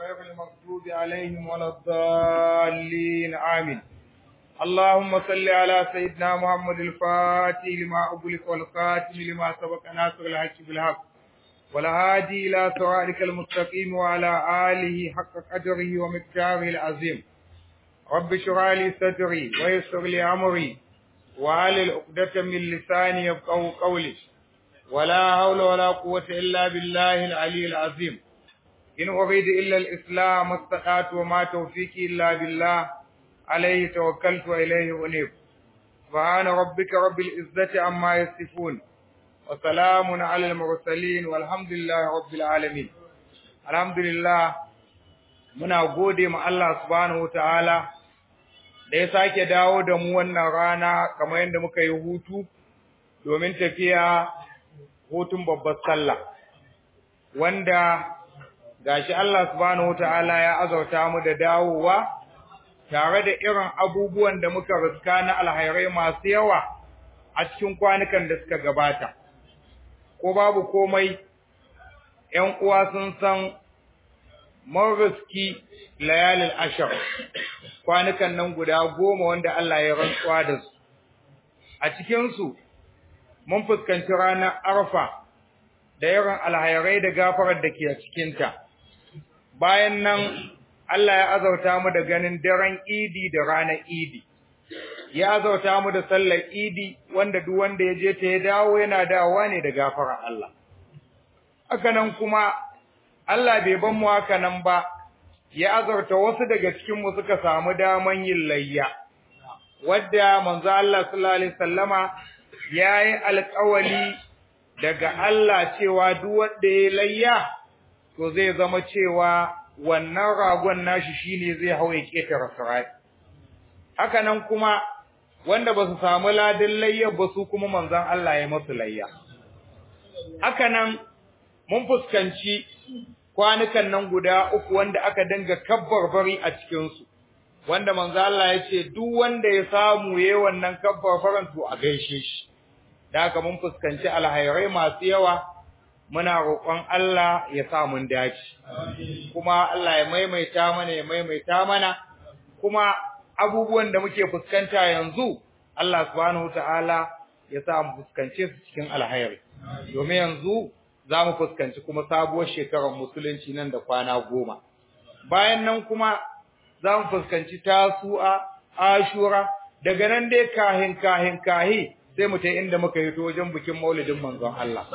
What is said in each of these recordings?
غير المغضوب عليهم ولا الضالين آمين اللهم صل على سيدنا محمد الفاتح لما أغلق والخاتم لما سبق ناصر الحق بالحق والهادي إلى صراطك المستقيم وعلى آله حق قدره ومقداره العظيم رب اشرح لي صدري ويسر لي أمري وعلى عقدة من لساني يفقهوا قولي ولا حول ولا قوة إلا بالله العلي العظيم إن أريد إلا الإسلام استطعت وما توفيقي إلا بالله عليه توكلت وإليه أنيب سبحان ربك رب العزة عما يصفون وسلام على المرسلين والحمد لله رب العالمين الحمد لله muna gode ma Allah subhanahu wataala da ya sake dawo da mu wannan rana kamar yadda muka yi hutu domin tafiya hutun babbar sallah wanda gashi Allah subhanahu wataala ya azauta mu da dawowa tare da irin abubuwan da muka riska na alhairai masu yawa a cikin kwanukan da suka gabata ko babu komai ƴan uwa sun san mun riski layalil ashar kwanukan nan guda goma wanda Allah ya rantsuwa da su a cikin su mun fuskanci ranar arfa da yawan alhairai da gafarar da ke a cikinta bayan nan Allah ya azauta mu da ganin daren idi da ranar idi ya azauta mu da sallar idi wanda duk wanda ya je ta ya dawo yana dawowa ne da gafarar Allah haka nan kuma Allah bai ban mu haka nan ba ya azauta wasu daga cikin mu suka samu daman yin layya wadda manzo Allah sallallahu alaihi wasallama yayi alƙawali daga Allah cewa duk wanda ya layya to zai zama cewa wannan ragon nashi shine zai hawaye ketare sarai haka nan kuma wanda ba su samu ladin layya ba su kuma manzon Allah ya masu layya haka nan mun fuskanci kwanukan nan guda uku wanda aka dinga kabbarbari a cikin su wanda manzo Allah ya ce duk wanda ya samu yayin wannan kabbarbaran to a gaishe shi da haka mun fuskanci alhairai masu yawa muna roƙon Allah ya sa mun dace kuma Allah ya maimaita mana ya maimaita mana kuma abubuwan da muke fuskanta yanzu Allah subhanahu wataala ya sa mu fuskance su cikin alhairi domin yanzu za mu fuskanci kuma sabuwar shekarar musulunci nan da kwana goma bayan nan kuma za mu fuskanci tasu'a ashura daga nan dai kahin kahin kahi sai mu ta inda muka yi to wajen bikin maulidin manzon Allah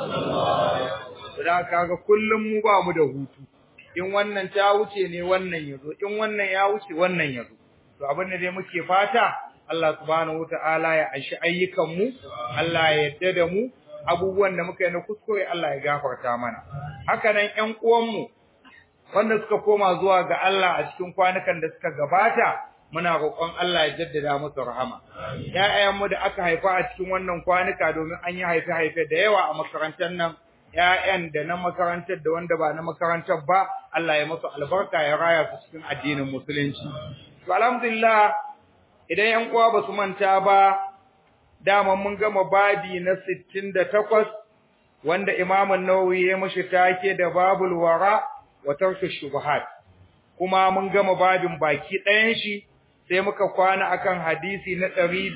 da kaga kullum mu ba mu da hutu in wannan ta wuce ne wannan yazo in wannan ya wuce wannan yazo to abin da dai muke fata Allah subhanahu wataala ya aishi ayyukan mu Allah ya yarda da mu abubuwan da muka yi na kuskure Allah ya gafarta mana haka nan ƴan uwan mu wanda suka koma zuwa ga Allah a cikin kwanukan da suka gabata muna roƙon Allah ya jaddada musu rahama ƴaƴanmu da aka haifa a cikin wannan kwanuka domin an yi haife-haife da yawa a makarantar nan ƴaƴan da na makarantar da wanda ba na makarantar ba Allah ya musu albarka ya raya su cikin addinin musulunci to alhamdulillah idan ƴan uwa ba su manta ba dama mun gama babi na 68 wanda Imam an-Nawawi ya mashi take da babul wara wa tarku shubuhat kuma mun gama babin baki ɗayan shi sai muka kwana akan hadisi na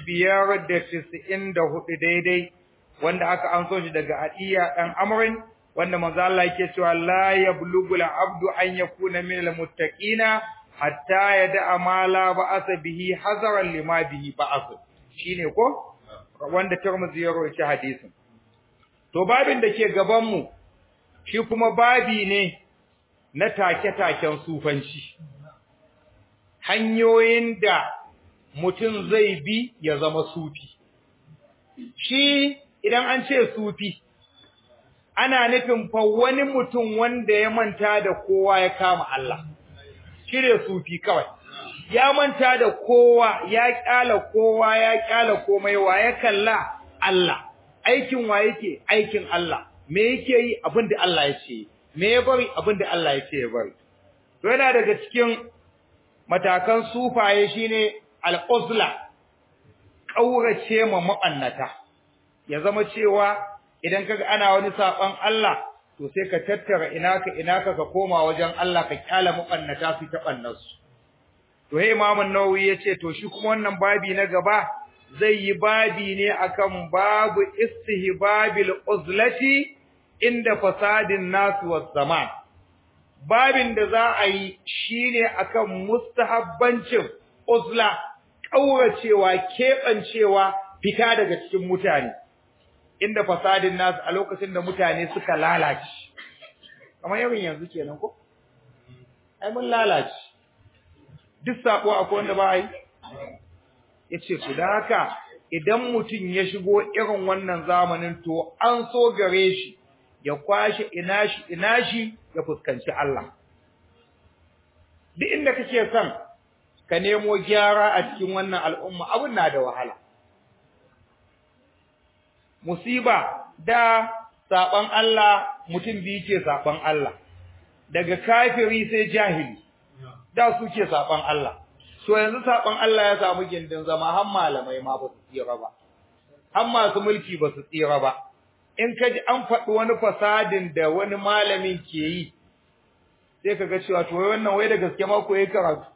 594 daidai wanda aka anso shi daga Adiya dan Amrin wanda manzo Allah yake cewa la yablughu al-abdu an yakuna min al-muttaqina hatta yada'a ma la ba'asa bihi hazaran lima bihi ba'as shine ko wanda Tirmidhi ya rawaita hadisin to babin da ke gaban mu shi kuma babi ne na take-taken sufanci hanyoyin da mutum zai bi ya zama sufi shi idan an ce sufi ana nufin fa wani mutum wanda ya manta da kowa ya kama Allah shirye sufi kawai ya manta da kowa ya kyala kowa ya kyala komai wa ya kalla Allah aikin wa yake aikin Allah me yake yi abinda Allah ya ce me ya bari abinda Allah ya ce ya bari to yana daga cikin matakan sufaye shine al-uzla kaurace ma mabannata ya zama cewa idan kaga ana wani saban Allah to sai ka tattara ina ka ina ka ka koma wajen Allah ka kyala mabannata su ta bannarsu to he Imam an-Nawawi yace to shi kuma wannan babi na gaba zai yi babi ne akan babu istihbabil uzlati inda fasadin nasu was zaman babin da za a yi shine akan mustahabbancin uzla kauracewa kebancewa fita daga cikin mutane inda fasadin nasu a lokacin da mutane suka lalace kamar yawan yanzu kenan ko ai mun lalace duk sako akwai wanda ba yi yace ku da haka idan mutum ya shigo irin wannan zamanin to an so gare shi ya kwashi ina shi ina shi ya fuskanci Allah duk inda kake son ka nemo gyara a cikin wannan al'umma abun na da wahala musiba da saban Allah mutum biyu ke saban Allah daga kafiri sai jahili da suke saban Allah to yanzu saban Allah ya samu gindin zama har malamai ma ba su tsira ba har masu mulki ba su tsira ba in ka ji an faɗi wani fasadin da wani malamin ke yi sai ka ga cewa to wannan wai da gaske ma ko yayi karatu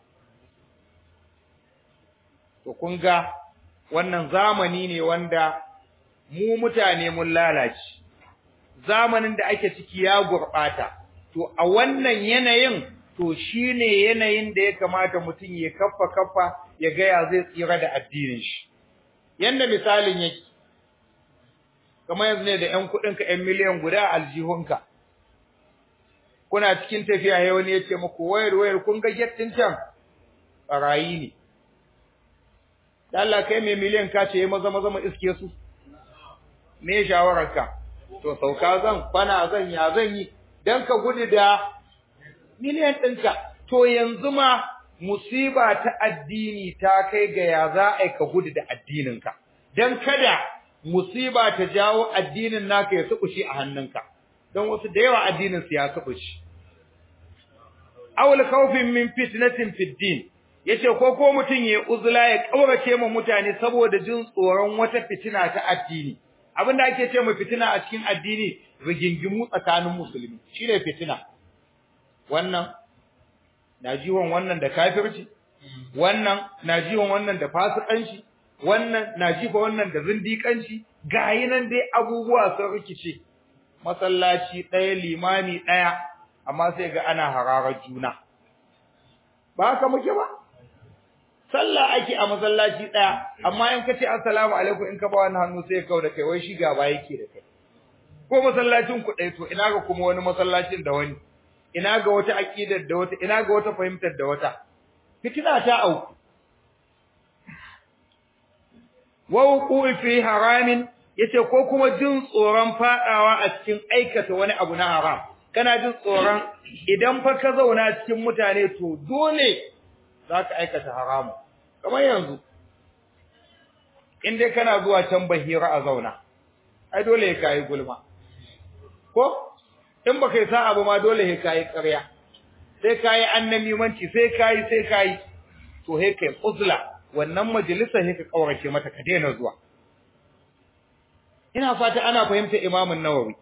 to kun ga wannan zamani ne wanda mu mutane mun lalace zamanin da ake ciki ya gurɓata to a wannan yanayin to shine yanayin da ya kamata mutum ya kaffa kaffa ya ga ya zai tsira da addinin shi yanda misalin yake kamar yanzu ne da ƴan kuɗin ka ƴan miliyan guda a aljihunka kuna cikin tafiya sai wani ya ce muku wayar wayar kun ga gettin can barayi ne da Allah kai mai miliyan ka ce maza maza mu iske su me shawararka to sauka zan fana zan ya zan yi dan ka gudu da miliyan ɗinka to yanzu ma musiba ta addini ta kai ga ya za a ka gudu da addininka dan kada musiba ta jawo addinin naka ya tsubushi a hannunka don wasu da yawa addinin su ya tsubushi awul khawfin min fitnatin fid din yace ko ko mutun ya uzula ya kaurace mu mutane saboda jin tsoron wata fitina ta addini abinda ake ce mu fitina a cikin addini rigingimu tsakanin musulmi shine fitina wannan na jiwon wannan da kafirci wannan na jiwon wannan da fasikanci wannan na jifa wannan da zindikanci gayi nan dai abubuwa sun rikice masallaci ɗaya limami ɗaya amma sai ga ana hararar juna ba haka muke ba sallah ake a masallaci ɗaya amma in ka ce assalamu alaikum in ka ba wani hannu sai kau da kai wai shi gaba yake da kai ko masallacin ku ɗaya to ina ga kuma wani masallacin da wani ina ga wata aqidar da wata ina ga wata fahimtar da wata fitina ta auku wa wuqu fi haramin yace ko kuma jin tsoron fadawa a cikin aikata wani abu na haram kana jin tsoron idan fa ka zauna cikin mutane to dole zaka aikata haramu kamar yanzu in dai kana zuwa can bahira a zauna ai dole ya kai gulma ko in baka yi sa'a ba ma dole ya kai ƙarya sai kai annamimanci sai kai sai kai to he kai uzla wannan majalisar he ka kaurace mata ka daina zuwa ina fata ana fahimta Imam an-Nawawi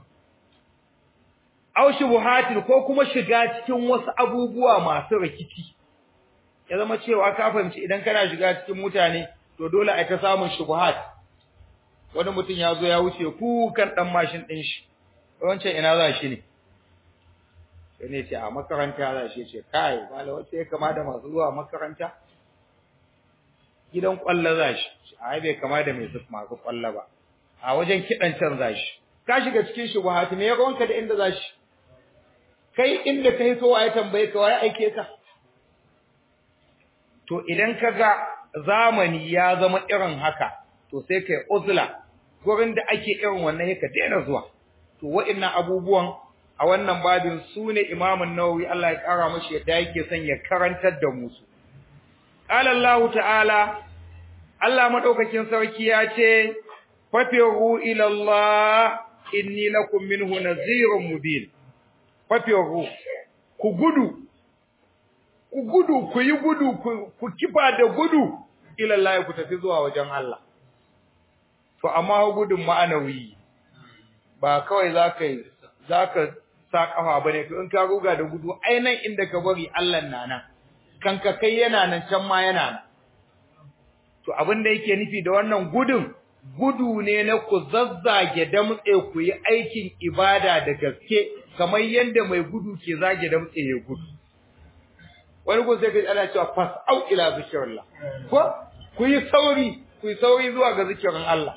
aw shubuhatin ko kuma shiga cikin wasu abubuwa masu rikici ya zama cewa ka fahimci idan kana shiga cikin mutane to dole a ta samun shubuhat wani mutum ya zo ya wuce ku kan dan mashin din shi wancan ina za shi ne sai ne ce a makaranta za shi ce kai mala wace ya kama da masu zuwa makaranta gidan kwalla za shi a bai kama da mai masu kwalla ba a wajen kidan can za shi ka shiga cikin shubuhat me ya gonka da inda za shi kai inda kai so ya tambaye ka wai aike ka to idan kaga zamani ya zama irin haka to sai kai uzla gurin da ake irin wannan yake daina zuwa to wa'annan abubuwan a wannan babin sune Imam an-Nawawi Allah ya kara mashi yadda yake son ya karantar da mu su qala Allah ta'ala Allah madaukakin sarki ya ce fafiru ila Allah inni lakum minhu nazirun mubin fafiru ku gudu ku gudu ku yi gudu ku kifa da gudu ila Allah ku tafi zuwa wajen Allah to amma gudun ma'anawi ba kawai zaka yi zaka sa kafa bane to in ka ruga da gudu ai nan inda ka bari Allah na nan kan ka kai yana nan can ma yana nan to abin da yake nufi da wannan gudun gudu ne na ku zazzage damtse ku yi aikin ibada da gaske kamar yadda mai gudu ke zage damtse ya gudu wani gun sai ka ana cewa fas au ila zikrillah ko ku yi sauri ku yi sauri zuwa ga zikirin Allah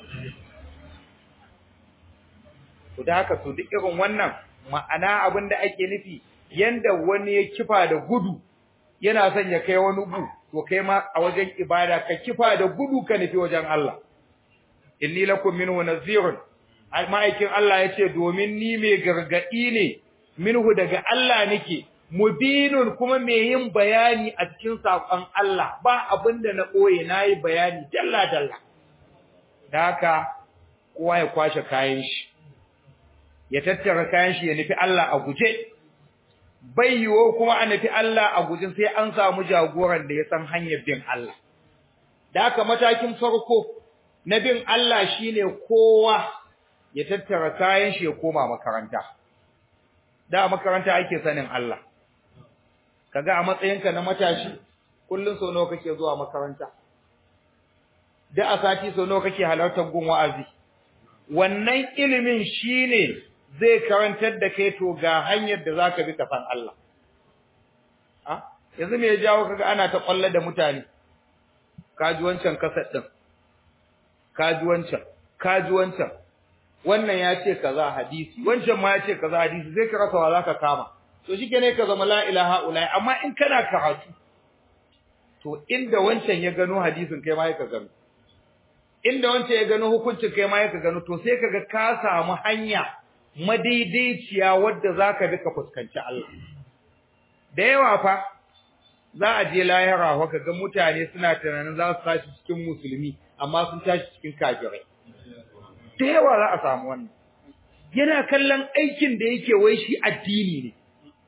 to da haka to duk irin wannan ma'ana abin da ake nufi yanda wani ya kifa da gudu yana son ya kai wani gu to kai ma a wajen ibada ka kifa da gudu ka nufi wajen Allah inni lakum minhu nazirun ma'aikin Allah yace domin ni mai gargadi ne minhu daga Allah nake mubinun kuma mai yin bayani a cikin sakon Allah ba abinda na koye nayi bayani dalla dalla da haka kowa ya kwashe kayan shi ya tattara kayan shi ya nufi Allah a guje bai yiwo kuma a nufi Allah a guje sai an samu jagoran da ya san hanyar bin Allah da haka matakin farko na bin Allah shine kowa ya tattara kayan shi ya koma makaranta da makaranta ake sanin Allah kaga a matsayinka na matashi kullun so nawa kake zuwa makaranta da a sati so nawa kake halartar gun wa'azi wannan ilimin shine zai karantar da kai to ga hanyar da zaka bi ka san Allah a yanzu me ya jawo kaga ana ta kwalla da mutane kaji wancan kasar din kaji wancan kaji wancan wannan ya ce kaza hadisi wancan ma ya ce kaza hadisi zai ka rasa wa zaka kama to shikenan ka zama la ilaha illa amma in kana karatu to inda wancan ya gano hadisin kai ma ya ka gano inda wancan ya gano hukuncin kai ma ya ka gano to sai kaga ka samu hanya madaidaiciya wadda zaka bi ka fuskanci Allah da yawa fa za a je lahira wa kaga mutane suna tunanin za su tashi cikin musulmi amma sun tashi cikin kafirai da yawa za a samu wannan yana kallon aikin da yake wai shi addini ne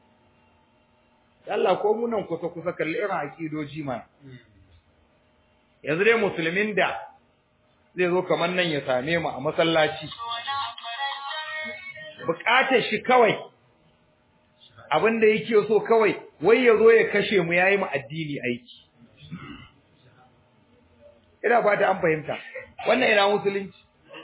Allah ko mu nan kusa kusa kalli irin akidoji ma yanzu dai musulmin da zai zo kamar nan ya same mu a masallaci bukatar shi kawai abin da yake so kawai wai ya zo ya kashe mu yayi mu addini aiki ina fata an fahimta wannan ina musulunci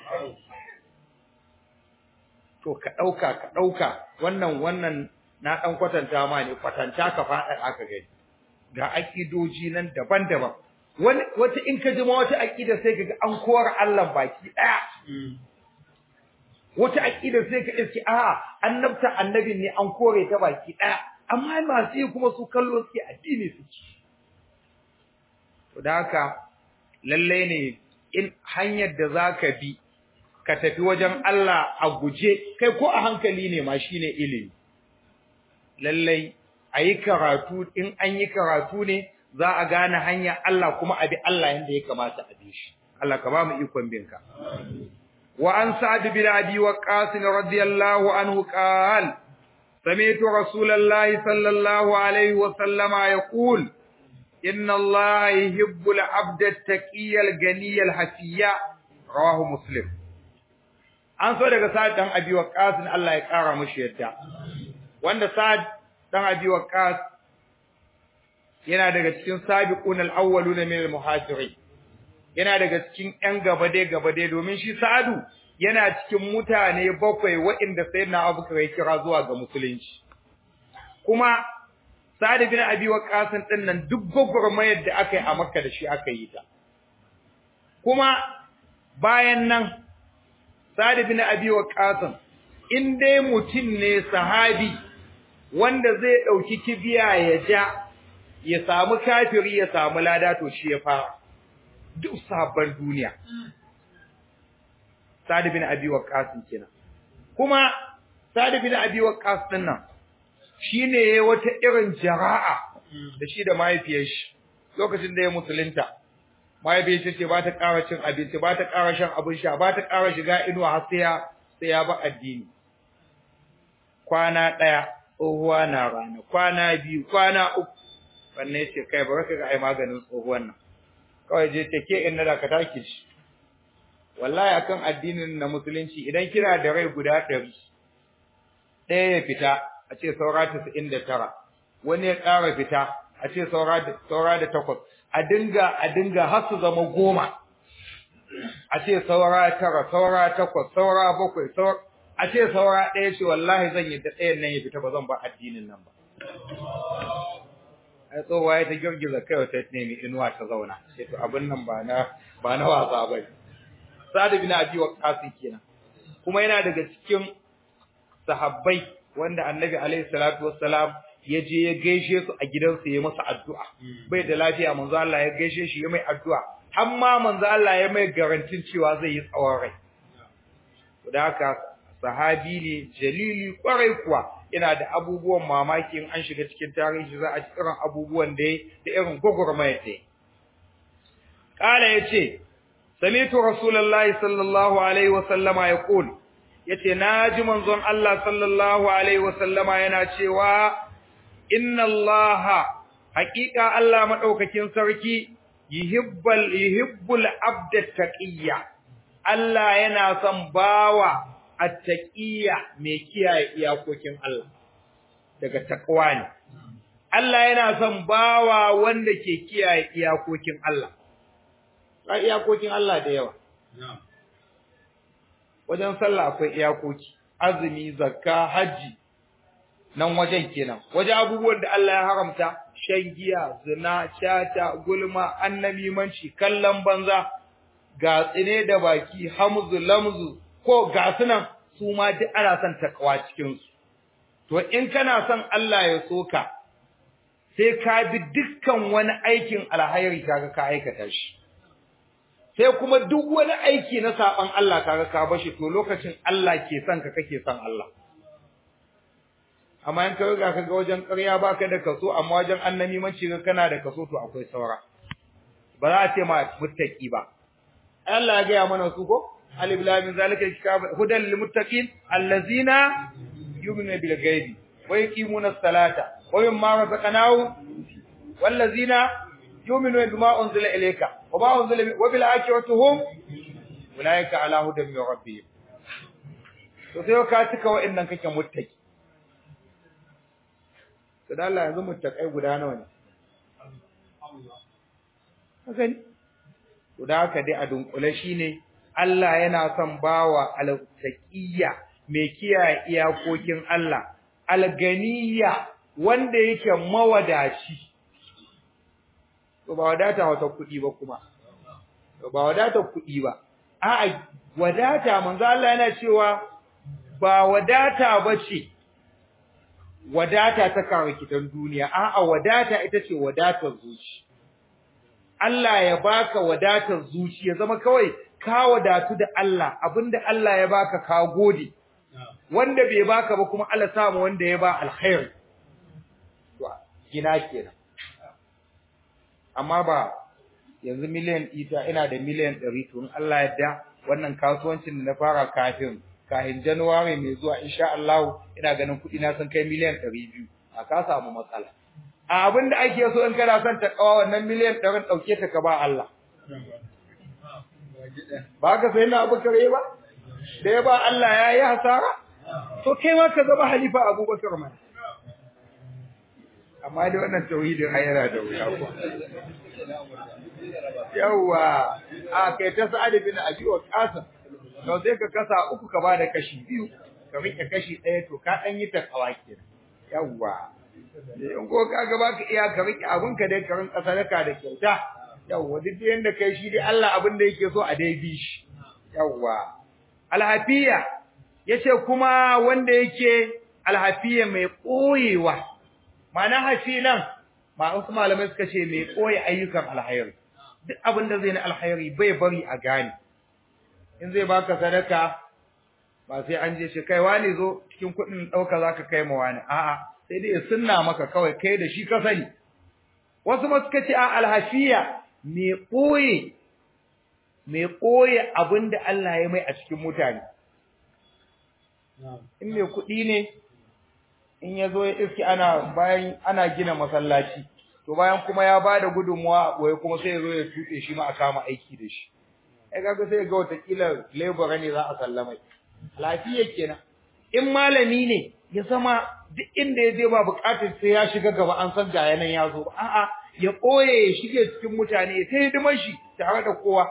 to ka dauka ka dauka wannan wannan na dan kwatanta ma ne kwatanta ka fada aka gani ga akidoji nan daban-daban wani wata in ka jima wata akida sai kaga an kora Allah baki daya wata akida sai ka iske a annabta annabin ne an kore ta baki daya amma masu yi kuma su kallo suke addini su to da haka lalle ne in hanyar da zaka bi ka tafi wajen Allah a guje kai ko a hankali ne ma shine ilimi lalle ayi karatu in an yi karatu ne za a gane hanya Allah kuma a bi Allah yanda ya kamata a bi shi Allah ka ba mu ikon binka wa an sa'd bin abi waqas radiyallahu anhu qala سمعت رسول الله صلى الله عليه وسلم يقول إن الله يحب العبد التقي الغني الحفي رواه مسلم an so daga Sa'ad dan Abi Waqqas Allah ya kara mishi yadda wanda Sa'ad dan Abi Waqqas yana daga cikin sabiqun al-awwaluna min al-muhajirin yana daga cikin ƴan gabade gabade domin shi Sa'adu yana cikin mutane bakwai waɗanda sayyidina Abubakar ya kira zuwa ga musulunci kuma Sa'ad bin Abi Waqqas din nan duk gwagwarmayar da aka yi a Makka da shi aka yi ta kuma bayan nan Sa'ad bin Abi Waqqas in dai mutum ne sahabi wanda zai dauki kibiya ya ja ya samu kafiri ya samu lada to shi ya fara duk sabon duniya Sa'ad bin Abi Waqqas kenan kuma Sa'ad bin Abi Waqqas din nan shine yayi wata irin jara'a da shi da mahaifiyar shi lokacin da ya musulunta mahaifiyar shi ce ba ta ƙara cin abinci ba ta ƙara shan abin sha ba ta ƙara shiga inuwa har sai ya sai ya ba addini kwana ɗaya tsohuwa na rana kwana biyu kwana uku wannan ya ce kai ba ka ga ai maganin tsohuwan nan kawai je ce ke in na da ka taki shi wallahi akan addinin na musulunci idan kina da rai guda ɗari ɗaya ya fita a ce saura tasa'in da tara wani ya ƙara fita a ce saura da takwas a dinga a dinga har su zama goma a ce saura tara saura takwas saura bakwai saura a ce saura ɗaya ce wallahi zan yi da ɗayan nan ya fita ba zan ba addinin nan ba ai tsohuwa ya ta girgiza kai ta nemi inuwa ta zauna sai to abin nan ba na ba na wasa ba sa'ad bin abi waqqas kenan kuma yana daga cikin sahabbai wanda annabi alaihi salatu wassalam ya je ya gaishe su a gidansu ya masa addu'a bai da lafiya manzo Allah ya gaishe shi ya mai addu'a har ma manzo Allah ya mai garantin cewa zai yi tsawon rai da haka sahabi ne jalili kwarai kuwa yana da abubuwan mamaki in an shiga cikin tarihi za a ci irin abubuwan da ya da irin gwagwarmaya da ya kala yace sami'tu rasulullahi sallallahu alaihi wa sallama yaqul yace naji manzon Allah sallallahu alaihi wa sallama yana cewa inna allaha haqiqa Allah madaukakin sarki yuhibbul yuhibbul abda taqiyya Allah yana son bawa attaqiyya mai kiyaye iyakokin Allah daga takwa ne Allah yana son bawa wanda ke kiyaye iyakokin Allah ba iyakokin Allah da yawa wajen sallah akwai iyakoki azumi zakka haji nan wajen kenan waje abubuwan da Allah ya haramta shan giya zina chata gulma annamimanci kallon banza ga tsine da baki hamzu lamzu ko ga sunan su ma duk ana son takawa cikin su to in kana son Allah ya soka sai ka bi dukkan wani aikin alhairi kaga ka aikata shi sai kuma duk wani aiki na saban Allah kaga ka bashi to lokacin Allah ke son ka kake son Allah amma in ka riga ka ga wajen ƙarya baka da kaso amma wajen annabi manci ga kana da kaso to akwai saura ba za a ce ma muttaki ba Allah ya ga mana su ko alif lam mim zalika kitab hudan lil muttaqin allazina yu'minuna bil ghaibi wa yuqimuna as-salata wa mimma razaqnahum wallazina yu'minuna bima unzila ilayka wa ma unzila wa bil akhirati hum ulaika ala hudan min rabbihim to sai ka tuka wa'annan kake muttaki to da Allah yanzu muttakai guda nawa ne haka ne to da haka dai a dunkule shine Allah yana son bawa al-taqiyya mai kiyaye iyakokin Allah al-ganiyya wanda yake mawadaci to ba wadata wata kuɗi ba kuma to ba wadata kuɗi ba a'a wadata manzo Allah yana cewa ba wadata bace wadata ta kitan duniya a'a wadata ita ce wadatar zuci Allah ya baka wadatar zuci ya zama kawai ka wadatu da Allah abinda Allah ya baka ka gode wanda bai baka ba kuma Allah samu wanda ya ba alkhair to gina kenan amma ba yanzu miliyan ita ina da miliyan 100 to in Allah ya da wannan kasuwancin da na fara kafin kafin January mai zuwa insha Allah ina ganin kuɗi na sun kai miliyan 200 a ka samu matsala a abin da ake so in kana son ta kawo wannan miliyan 100 dauke ta ka ba Allah ba ka sai na Abu Kare ba da ya ba Allah ya yi hasara to kai ma ka zama halifa Abubakar ma amma dai wannan tauhidin hayara da wuya ko yawa a kai ta Sa'ad bin Abi Waqqas to sai ka kasa uku ka bada kashi biyu ka rike kashi ɗaya to ka dan yi takawa kenan yawa in ko ka ga baka iya ka rike abun ka dai ka rinka sadaka da kyauta yawa duk yanda kai shi dai Allah abin da yake so a dai bi shi yawa alhafiya yace kuma wanda yake alhafiya mai koyewa ma'ana hafilan ma wasu malamai suka ce mai koyi ayyukan alhairi duk abin da zai na alhairi bai bari a gane in zai baka sadaka ba sai an je shi kai wani zo cikin kuɗin ɗauka zaka kai ma wani a'a sai dai ya sunna maka kawai kai da shi ka sani wasu ma suka ce a alhafiya mai ɓoye mai ɓoye abin da Allah ya mai a cikin mutane in mai kuɗi ne in ya zo ya iski ana bayan ana gina masallaci to bayan kuma ya bada gudunmuwa wai kuma sai ya zo ya tuɗe shi ma a kama aiki da shi ai kaga sai ga watakila labor ne za a sallamai lafiya kenan in malami ne ya zama duk inda ya je ba bukatar sai ya shiga gaba an san ga yanan ya zo a'a ya koye ya shige cikin mutane ta hidimar shi tare da kowa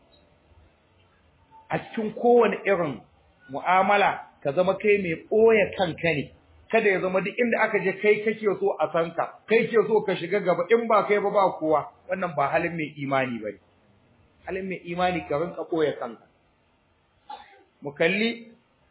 a cikin kowane irin mu'amala ka zama kai mai ɓoye kanka ne kada ya zama duk inda aka je kai kake so a san ka kai ke so ka shiga gaba in ba kai ba ba kowa wannan ba halin mai imani bane halin mai imani ka rinka ɓoye kanka mu kalli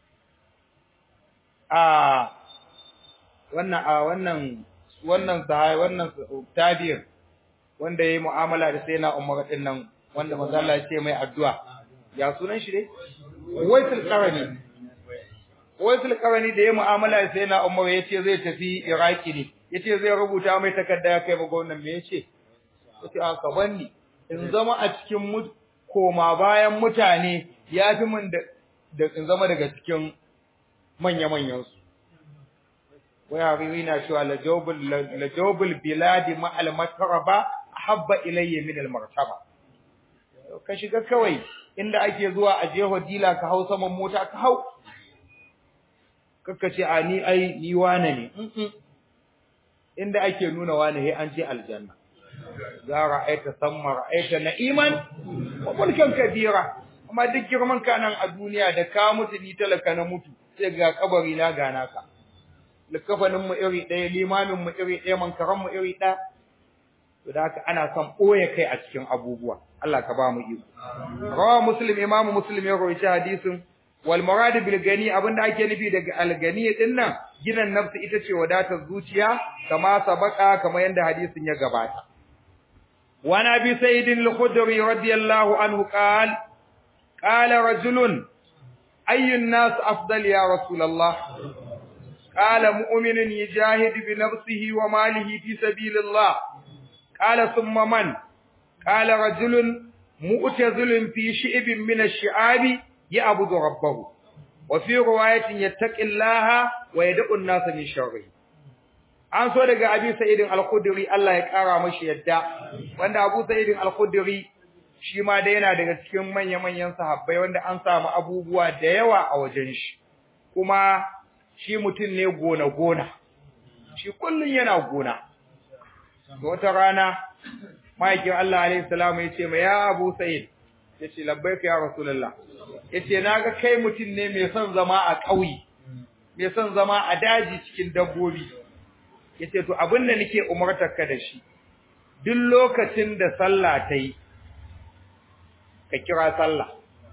a wannan a wannan wannan sahai wannan tabi'in wanda yayi mu'amala da sai na Umar din nan wanda manzo Allah ya ce mai addu'a ya sunan shi dai Waisul Qarani Waisul Qarani da yayi mu'amala da sai na Umar yace zai tafi Iraki ne yace zai rubuta mai takarda ya kai ba gwamnati me yace yace a ka banni in zama a cikin koma bayan mutane ya fi min da in zama daga cikin manya-manyan su waya na cewa la jawbul biladi ma al matraba habba ilayya min al martaba ka shiga kawai inda ake zuwa a jeho dila ka hau saman mota ka hau kakka ce a ni ai ni wane ne inda ake nuna wane he an je aljanna za ra'aita samma ra'aita na'iman wa mulkan kabira amma duk girman ka nan a duniya da ka mutu ni talaka na mutu sai ga kabari na gana ka likafanin mu iri ɗaya limamin mu iri ɗaya mankaran mu iri ɗaya to da haka ana son ɓoye kai a cikin abubuwa Allah ka ba mu iko rawa muslim imamu muslim ya rawaita hadisin wal murad bil gani abinda ake nufi daga al gani din nan ginan nafsi ita ce wadatar zuciya kama sabaka kama yanda hadisin ya gabata wa nabi sayyidin al-khudri radiyallahu anhu qala qala rajulun ayyun nas afdal ya rasulullah قال مؤمن يجاهد بنفسه وماله في سبيل الله قال ثم من قال رجل مؤتزل في شئب من الشعاب يعبد ربه وفي رواية يتقي الله ويدع الناس من شره an so daga Abi Sa'id al-Khudri Allah ya kara mashi yadda wanda Abu Sa'id al-Khudri shi ma da yana daga cikin manya-manyan sahabbai wanda an samu abubuwa da yawa a wajen shi kuma shi mutum ne gona-gona, shi kullum yana gona. Da wata rana, ma'aikin Allah alaihissalam ya ce, mai ya abu sa'id, ya ce, labbai ka ya Rasulallah, ya ce, na ga kai mutum ne mai son zama a ƙauye, mai son zama a daji cikin dabbobi. Ya ce, to abin da nake umartar ka da shi, duk lokacin da sallah ta yi, ka kira sallah.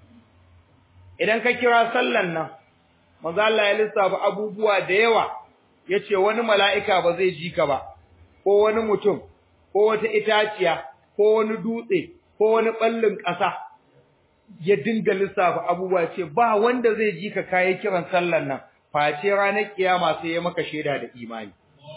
Idan ka kira sallan nan, manzo Allah ya lissafa abubuwa da yawa yace wani mala'ika ba zai ji ka ba ko wani mutum ko wata itaciya ko wani dutse ko wani ballin ƙasa ya dinga lissafa abubuwa ce ba wanda zai ji ka kai kiran sallan nan face ranar kiyama sai ya maka shaida da imani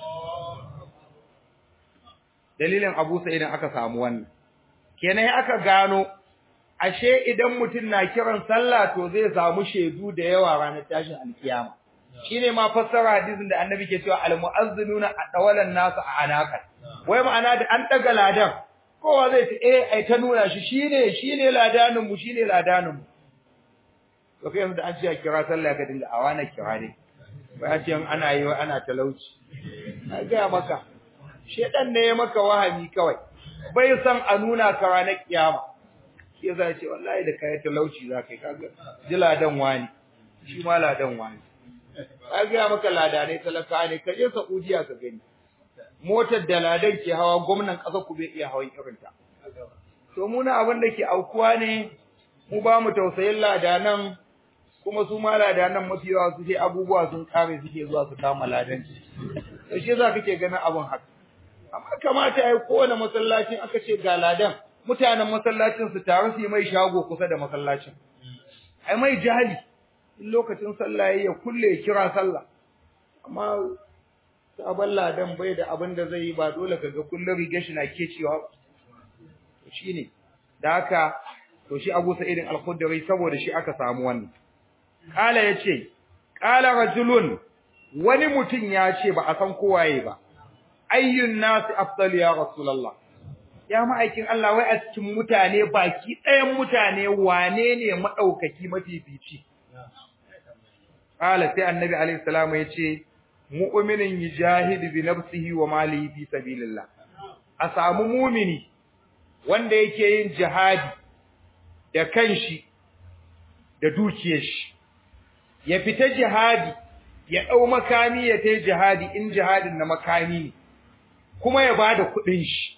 dalilin Abu Sa'id aka samu wannan kenan aka gano ashe idan mutum na kiran sallah to zai samu shaidu da yawa ranar tashin alkiyama shine ma fassara hadisin da annabi ke cewa almu'azzinuna adawalan nasu a anaqat wai ma'ana da an daga ladan kowa zai ce eh ai ta nuna shi shine shine ladanin mu shine ladanin mu to kai yanzu da an ce kira sallah ka dinga awana kira ne bai ce ana yi ana talauci na ga maka shedan ne ya maka wahami kawai bai san a nuna ka ranar kiyama shi yasa ce wallahi da kai talauci za kai kaga ji ladan wani shi ma ladan wani ka ga maka ladanai talaka ne ka je Saudiya ka gani motar da ladan ke hawa gwamnan ƙasar ku bai iya hawan irin ta to mu na abin da ke aukuwa ne mu ba mu tausayin ladanan kuma su ma ladanan mafi yawa su sai abubuwa sun kare suke zuwa su kama ladanci to shi yasa kake ganin abin haka amma kamata ai kowane masallacin aka ce ga ladan mutanen masallacin su taru su yi mai shago kusa da masallacin ai mai jahili in lokacin sallah ya kulle ya kira sallah amma sabon ladan bai da abin da zai yi ba dole kaga kullum rigar shi na kecewa ba to shine da haka to shi Abu Sa'id al-Khudri saboda shi aka samu wannan kala yace kala rajulun wani mutum ya ce ba a san kowaye ba ayyun nasi afdal ya rasulullah ya ma'aikin Allah wai a cikin mutane baki ɗayan mutane wane ne madaukaki mafifici qala sai annabi alaihi salamu yace mu'minin yujahidu bi nafsihi wa malihi fi sabilillah a samu mumini wanda yake yin jihadi da kanshi da dukiyar shi ya fita jihadi ya dau makami ya tai jihadi in jihadin na makami ne kuma ya bada kudin shi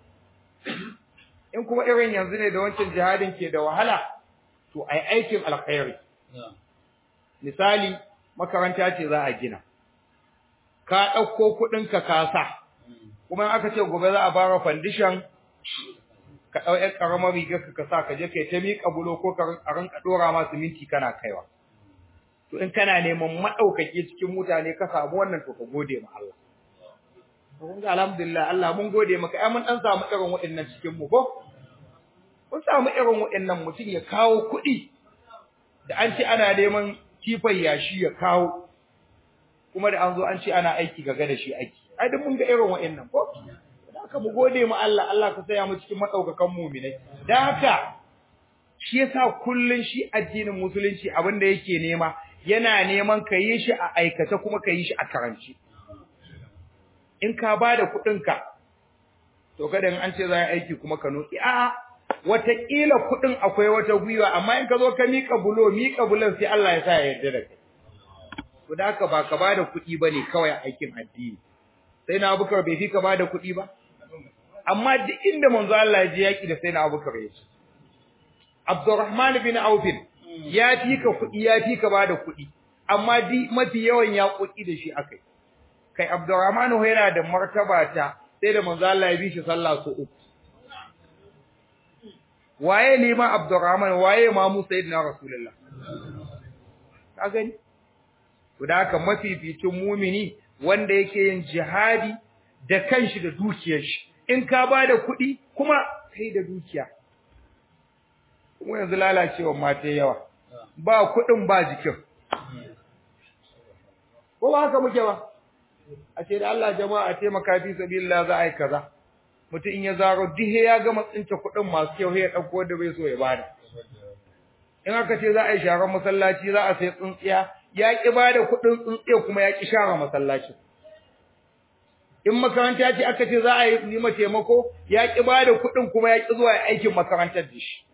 in kuma irin yanzu ne da wancan jihadin ke da wahala to ai aikin alkhairi misali makaranta ce za a gina ka dauko kudin ka kasa kuma aka ce gobe za a bara foundation ka dau ƴar karamar rigar ka sa ka je kai ta miƙa bulo ko ka rinka dora ma minti kana kaiwa to in kana neman madaukake cikin mutane ka samu wannan to ka gode ma Allah kun ga alhamdulillah Allah mun gode maka ai mun dan samu irin waɗannan cikin mu ko mun samu irin waɗannan mutum ya kawo kuɗi da an ce ana neman kifan yashi ya kawo kuma da an zo an ce ana aiki gaga da shi aiki ai duk mun ga irin waɗannan ko haka mu gode mu Allah Allah ka saya mu cikin madaukakan mu'minai dan haka shi yasa kullun shi addinin musulunci abin da yake nema yana neman ka yi shi a aikata kuma ka yi shi a karanci in ka bada kuɗin ka to kada in an ce za a aiki kuma ka noki a'a wataƙila kuɗin akwai wata gwiwa amma in ka zo ka miƙa bulo miƙa bulon sai Allah ya sa ya yarda da kai to da haka ba ka bada kuɗi bane kawai a aikin addini sai na Abubakar bai fi ka bada kuɗi ba amma duk inda manzo Allah ya je yaki da sai na Abubakar ya ce Abdurrahman bin Auf ya fi ka kuɗi ya fi ka bada kuɗi amma di mafi yawan ya kuɗi da shi akai kai Abdurrahman yana da martaba ta sai da manzo Allah ya bi shi sallah so uku waye liman Abdurrahman waye mamu sayyidina Rasulullah ka gani to da haka mafificin mumini wanda yake yin jihadi da kanshi da dukiyar shi in ka bada kuɗi kuma kai da dukiya kuma yanzu lalacewa mata yawa ba kuɗin ba jikin ko ba haka muke ba a ce da Allah jama'a a taimaka fi sabilillah za a yi kaza mutum in ya zaro dihe ya gama tsince kuɗin masu kyau ya ɗauko wanda bai so ya bada in aka ce za a yi sharar masallaci za a sai tsintsiya ya ƙi bada kuɗin tsintsiya kuma ya ƙi share masallaci in makaranta ce aka ce za a yi ma taimako ya ƙi bada kuɗin kuma ya ƙi zuwa aikin makarantar da shi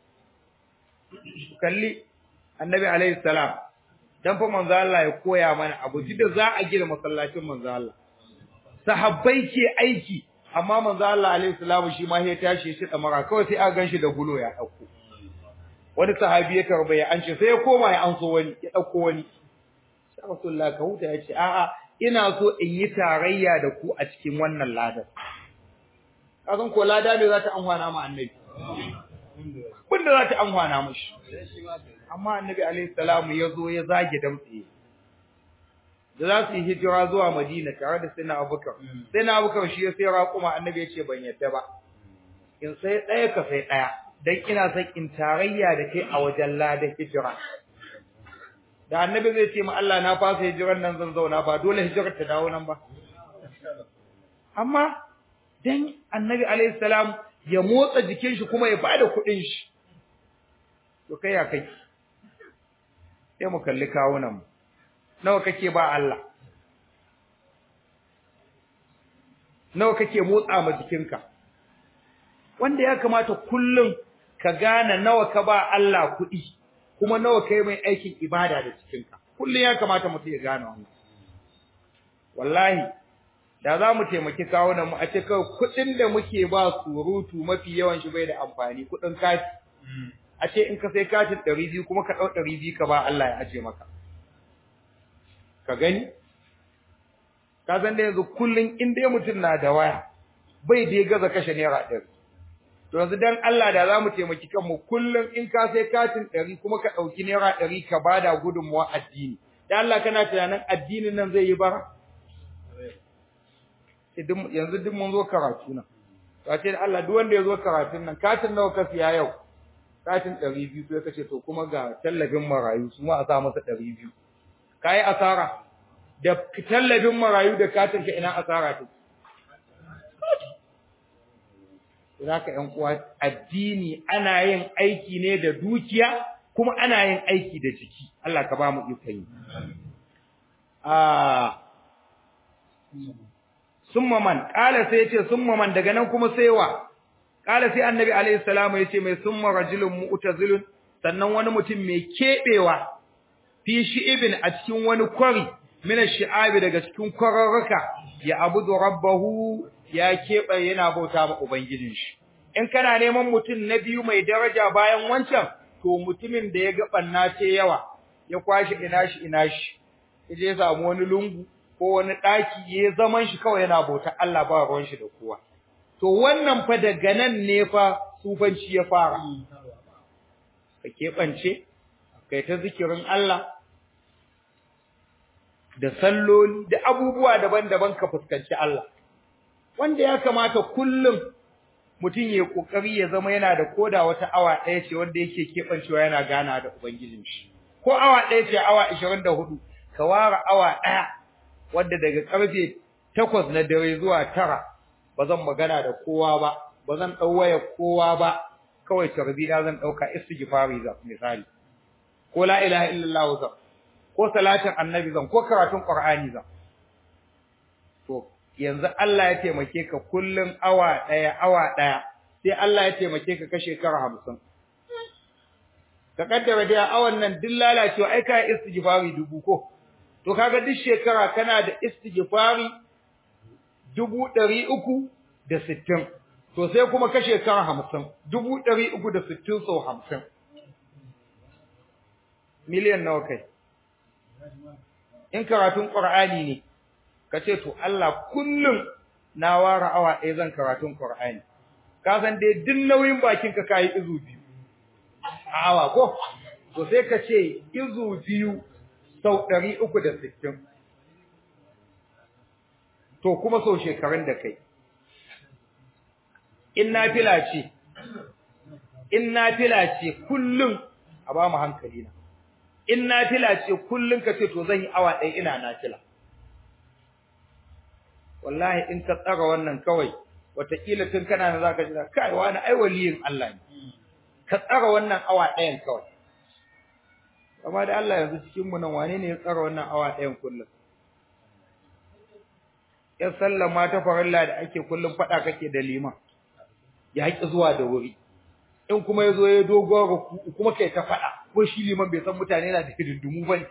kalli annabi alaihi salam dan fa manzo Allah ya koya mana abu da za a gina masallacin manzo Allah sahabbai ke aiki amma manzo Allah alaihi salamu shi ma ya tashi shi da mara kawai sai aka ganshi da gulo ya dauko wani sahabi ya tarbaya an ce sai ya koma ya anso wani ya dauko wani sai Rasulullah ka huta ya ce a'a ina so in yi tarayya da ku a cikin wannan ladan kazan ko lada ne za ta amfana ma annabi bunda za ta amfana mishi amma annabi alaihi salamu ya zo ya zage damtse da za su yi hijira zuwa Madina tare da Sayyidina Abubakar. Sayyidina Abubakar shi ya sai raƙuma Annabi ya ce ban yadda ba. In sai ɗaya ka sai ɗaya dan ina son in tarayya da kai a wajen ladan hijira. Da Annabi zai ce ma Allah na fasa hijiran nan zan zauna ba dole hijirar ta dawo nan ba. Amma dan Annabi alaihi salam ya motsa jikin shi kuma ya bada kuɗin shi. To kai ya kai. Sai mu kalli kawunan mu. nawa kake ba Allah nawa kake motsa ma jikinka wanda ya kamata kullum ka gane nawa ka ba Allah kuɗi kuma nawa kai mai aikin ibada da jikinka kullum ya kamata mutum ya gane wannan wallahi da za mu taimaki kawunan mu a ce kawai kuɗin da muke ba surutu mafi yawan shi bai da amfani kuɗin kati a ce in ka sai katin ɗari biyu kuma ka ɗau ɗari biyu ka ba Allah ya aje maka ka gani ka san da yanzu kullun in dai mutum na da waya bai dai gaza kashe naira ɗari to yanzu dan Allah da za mu taimaki kanmu kullun in ka sai katin ɗari kuma ka ɗauki naira ɗari ka bada gudunmuwa addini dan Allah kana tunanin addinin nan zai yi bara yanzu duk mun zo karatu nan ka ce da Allah duk wanda ya zo karatun nan katin nawa ka siya yau katin ɗari biyu sai ka ce to kuma ga tallafin marayu su ma a sa masa ɗari biyu ka yi asara da tallafin marayu da katin ka ina asara ta za ka ‘yan uwa addini ana yin aiki ne da dukiya kuma ana yin aiki da jiki Allah ka ba mu ikon yi a summa man qala sai yace summa man daga nan kuma sai wa qala sai annabi alaihi salamu yace mai summa rajulun mu'tazilun sannan wani mutum mai kebewa fi shi'ibin a cikin wani kwari mina shi'abi daga cikin kwararruka ya abudu rabbahu ya kebe yana bauta ma ubangijin shi in kana neman mutum na biyu mai daraja bayan wancan to mutumin da ya ga banna ce yawa ya kwashi ina shi ina shi yaje ya samu wani lungu ko wani daki ya zaman shi kawai yana bauta Allah ba ruwan shi da kowa to wannan fa daga nan ne fa sufanci ya fara ka keɓance kai ta zikirin Allah da salloli da abubuwa daban-daban ka fuskanci Allah wanda ya kamata kullum mutum ya kokari ya zama yana da koda wata awa ɗaya ce wanda yake keɓancewa yana gana da ubangijin shi ko awa ɗaya ce awa 24 ka ware awa ɗaya wanda daga ƙarfe 8 na dare zuwa 9 ba zan magana da kowa ba ba zan ɗau waya kowa ba kawai tarbi na zan ɗauka istighfari za misali ko la ilaha illallah zan ko salatin annabi zan ko karatun qur'ani zan to yanzu Allah ya taimake ka kullun awa daya awa daya sai Allah ya taimake ka kashe kara 50 ka kaddara da awan nan duk lalacewa ai kai istighfari dubu ko to kaga duk shekara kana da istighfari dubu ɗari uku da sittin to sai kuma kashe kara hamsin dubu ɗari uku da sittin sau hamsin miliyan nawa kai in karatun ƙur'ani ne ka ce to Allah kullum na ware awa ɗaya zan karatun ƙur'ani ka san dai duk nauyin bakin ka kayi izu biyu a awa ko to sai ka ce izu biyu sau ɗari uku da sittin to kuma sau shekarun da kai in nafila ce in nafila ce kullum a ba mu hankali na in nafila ce kullum ka ce to zan yi awa ɗaya ina nafila wallahi in ka tsara wannan kawai wataƙila tun kana na zaka ji kai wani ai waliyin Allah ne ka tsara wannan awa ɗayan kawai amma da Allah yanzu cikin mu nan wane ne ya tsara wannan awa ɗayan kullum ya sallama ta farilla da ake kullum faɗa kake da liman ya haƙi zuwa da wuri in kuma ya zo ya dogon ruku kuma kai ta faɗa ko shi liman bai san mutane na da hidindimu ba ne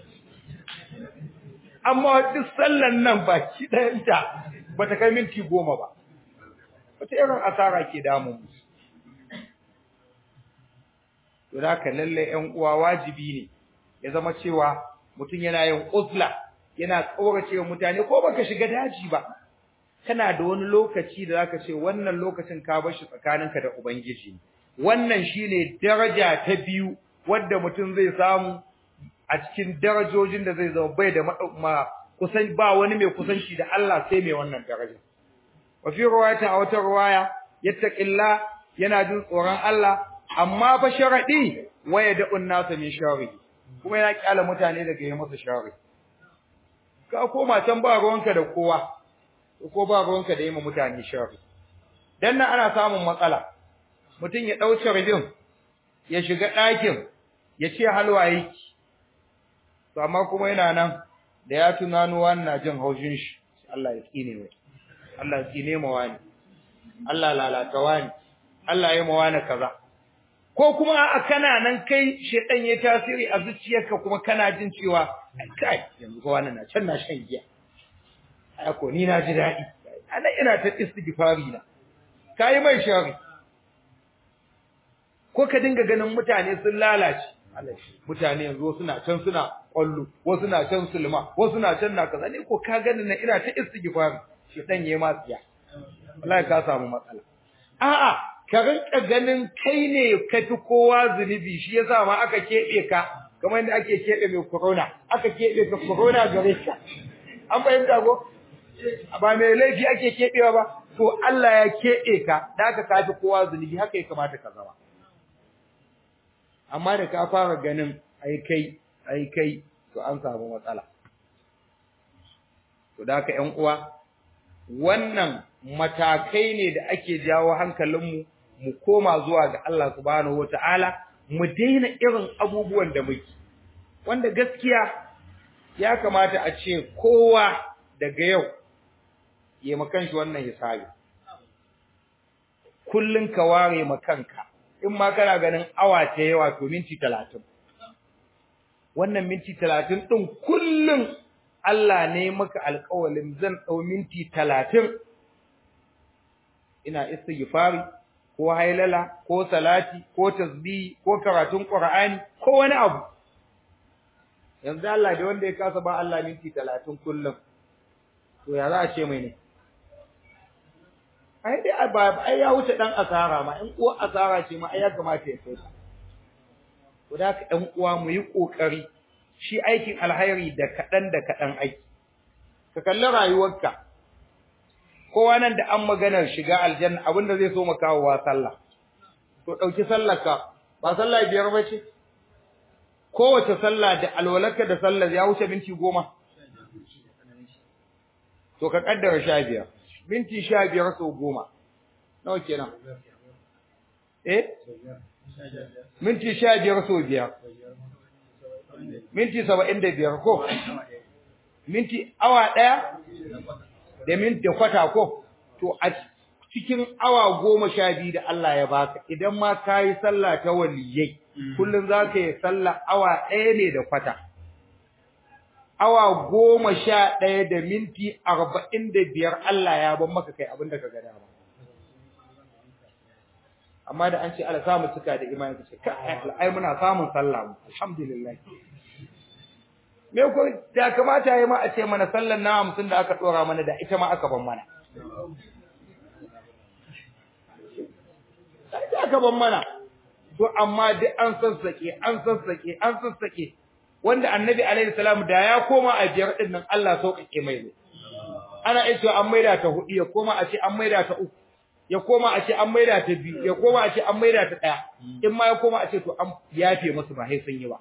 amma duk sallan nan baki ɗayanta ba ta kai minti goma ba wata irin asara ke damun mu to da ka lalle ƴan uwa wajibi ne ya zama cewa mutum yana yin uzla yana kaurace wa mutane ko baka shiga daji ba kana da wani lokaci da zaka ce wannan lokacin ka bar shi tsakaninka da ubangiji wannan shine daraja ta biyu wadda mutum zai samu a cikin darajojin da zai zama bai da ma kusan ba wani mai kusanci da Allah sai mai wannan daraja wa fi riwayata a wata riwaya yattaqilla yana jin tsoron Allah amma fa sharadi waya da unnasa min shari kuma yana kyala mutane daga yi masa shari ka koma can ba ruwanka da kowa ko ba ruwanka da yi ma mutane shari dan nan ana samun matsala mutum ya dau sharbin ya shiga ɗakin ya ce halwa yake to amma kuma yana nan da ya tunano wannan jin haushin shi Allah ya tsine mai Allah ya tsine ma wani Allah lalata wani Allah ya ma wani kaza ko kuma a kana nan kai shedan ya tasiri a zuciyarka kuma kana jin cewa kai yanzu ko wannan na can na shan giya ai ko ni na ji dadi ana ina ta istighfari na kai mai shari ko ka dinga ganin mutane sun lalace mutane yanzu suna can suna kwallo wasu na can sulma wasu na can na kaza ne ko ka gani na ina ta istighfari shedan yayi ma tsiya wallahi ka samu matsala a'a ka rinka ganin kai ne ka fi kowa zunubi shi yasa ma aka keɓe ka kamar yadda ake keɓe mai corona aka keɓe ka corona gare ka an fahimta ko ba mai laifi ake keɓewa ba to Allah ya keɓe ka da aka ka fi kowa zunubi haka ya kamata ka zama amma da ka fara ganin ai kai ai kai to an samu matsala to da haka ƴan uwa wannan matakai ne da ake jawo hankalinmu mu koma zuwa ga Allah subhanahu wataala mu daina irin abubuwan da muke wanda gaskiya ya kamata a ce kowa daga yau ya makan shi wannan hisabi kullun ka ware makanka in ma kana ganin awa ta yawa to minti 30 wannan minti 30 din kullun Allah ne maka alƙawalin zan dau minti 30 ina istighfari ko hailala ko salati ko tasbihi ko karatun qur'ani ko wani abu yanzu Allah da wanda ya kasa ba Allah minti 30 kullum to ya za a ce mai ne ai dai ba ai ya wuce dan asara ma in uwa asara ce ma ai ya kamata ya kai to da ka ɗan uwa mu yi kokari shi aikin alhairi da kadan da kadan aiki ka kalli rayuwarka kowa nan da an maganar shiga aljanna abinda zai so maka wa sallah to dauki sallarka ba sallah biyar bace kowace sallah da alwalarka da sallar ya wuce minti goma to ka kaddara sha biyar minti sha biyar sau goma nawa kenan eh minti sha biyar sau biyar minti saba'in da biyar ko minti awa ɗaya da minti kwata ko to a cikin awa goma sha biyu da Allah ya baka idan ma ka yi sallah ta waliyai kullum za ka yi sallah awa ɗaya ne da kwata awa goma sha ɗaya da minti arba'in da biyar Allah ya ban maka kai abin da ka gada ba amma da an ce Allah samu cika da imani ka ce ka ai muna samun sallah mu alhamdulillah me ko da kamata yayi ma a ce mana sallan na 50 da aka dora mana da ita ma aka ban mana sai da aka ban mana to amma duk an sassake an sassake an sassake wanda annabi alaihi salam da ya koma a biyar din nan Allah sauƙaƙe mai ne ana iya cewa an maida ta hudu ya koma a ce an maida ta uku ya koma a ce an maida ta biyu ya koma a ce an maida ta daya in ma ya koma a ce to an yafe musu ba sai sun yi ba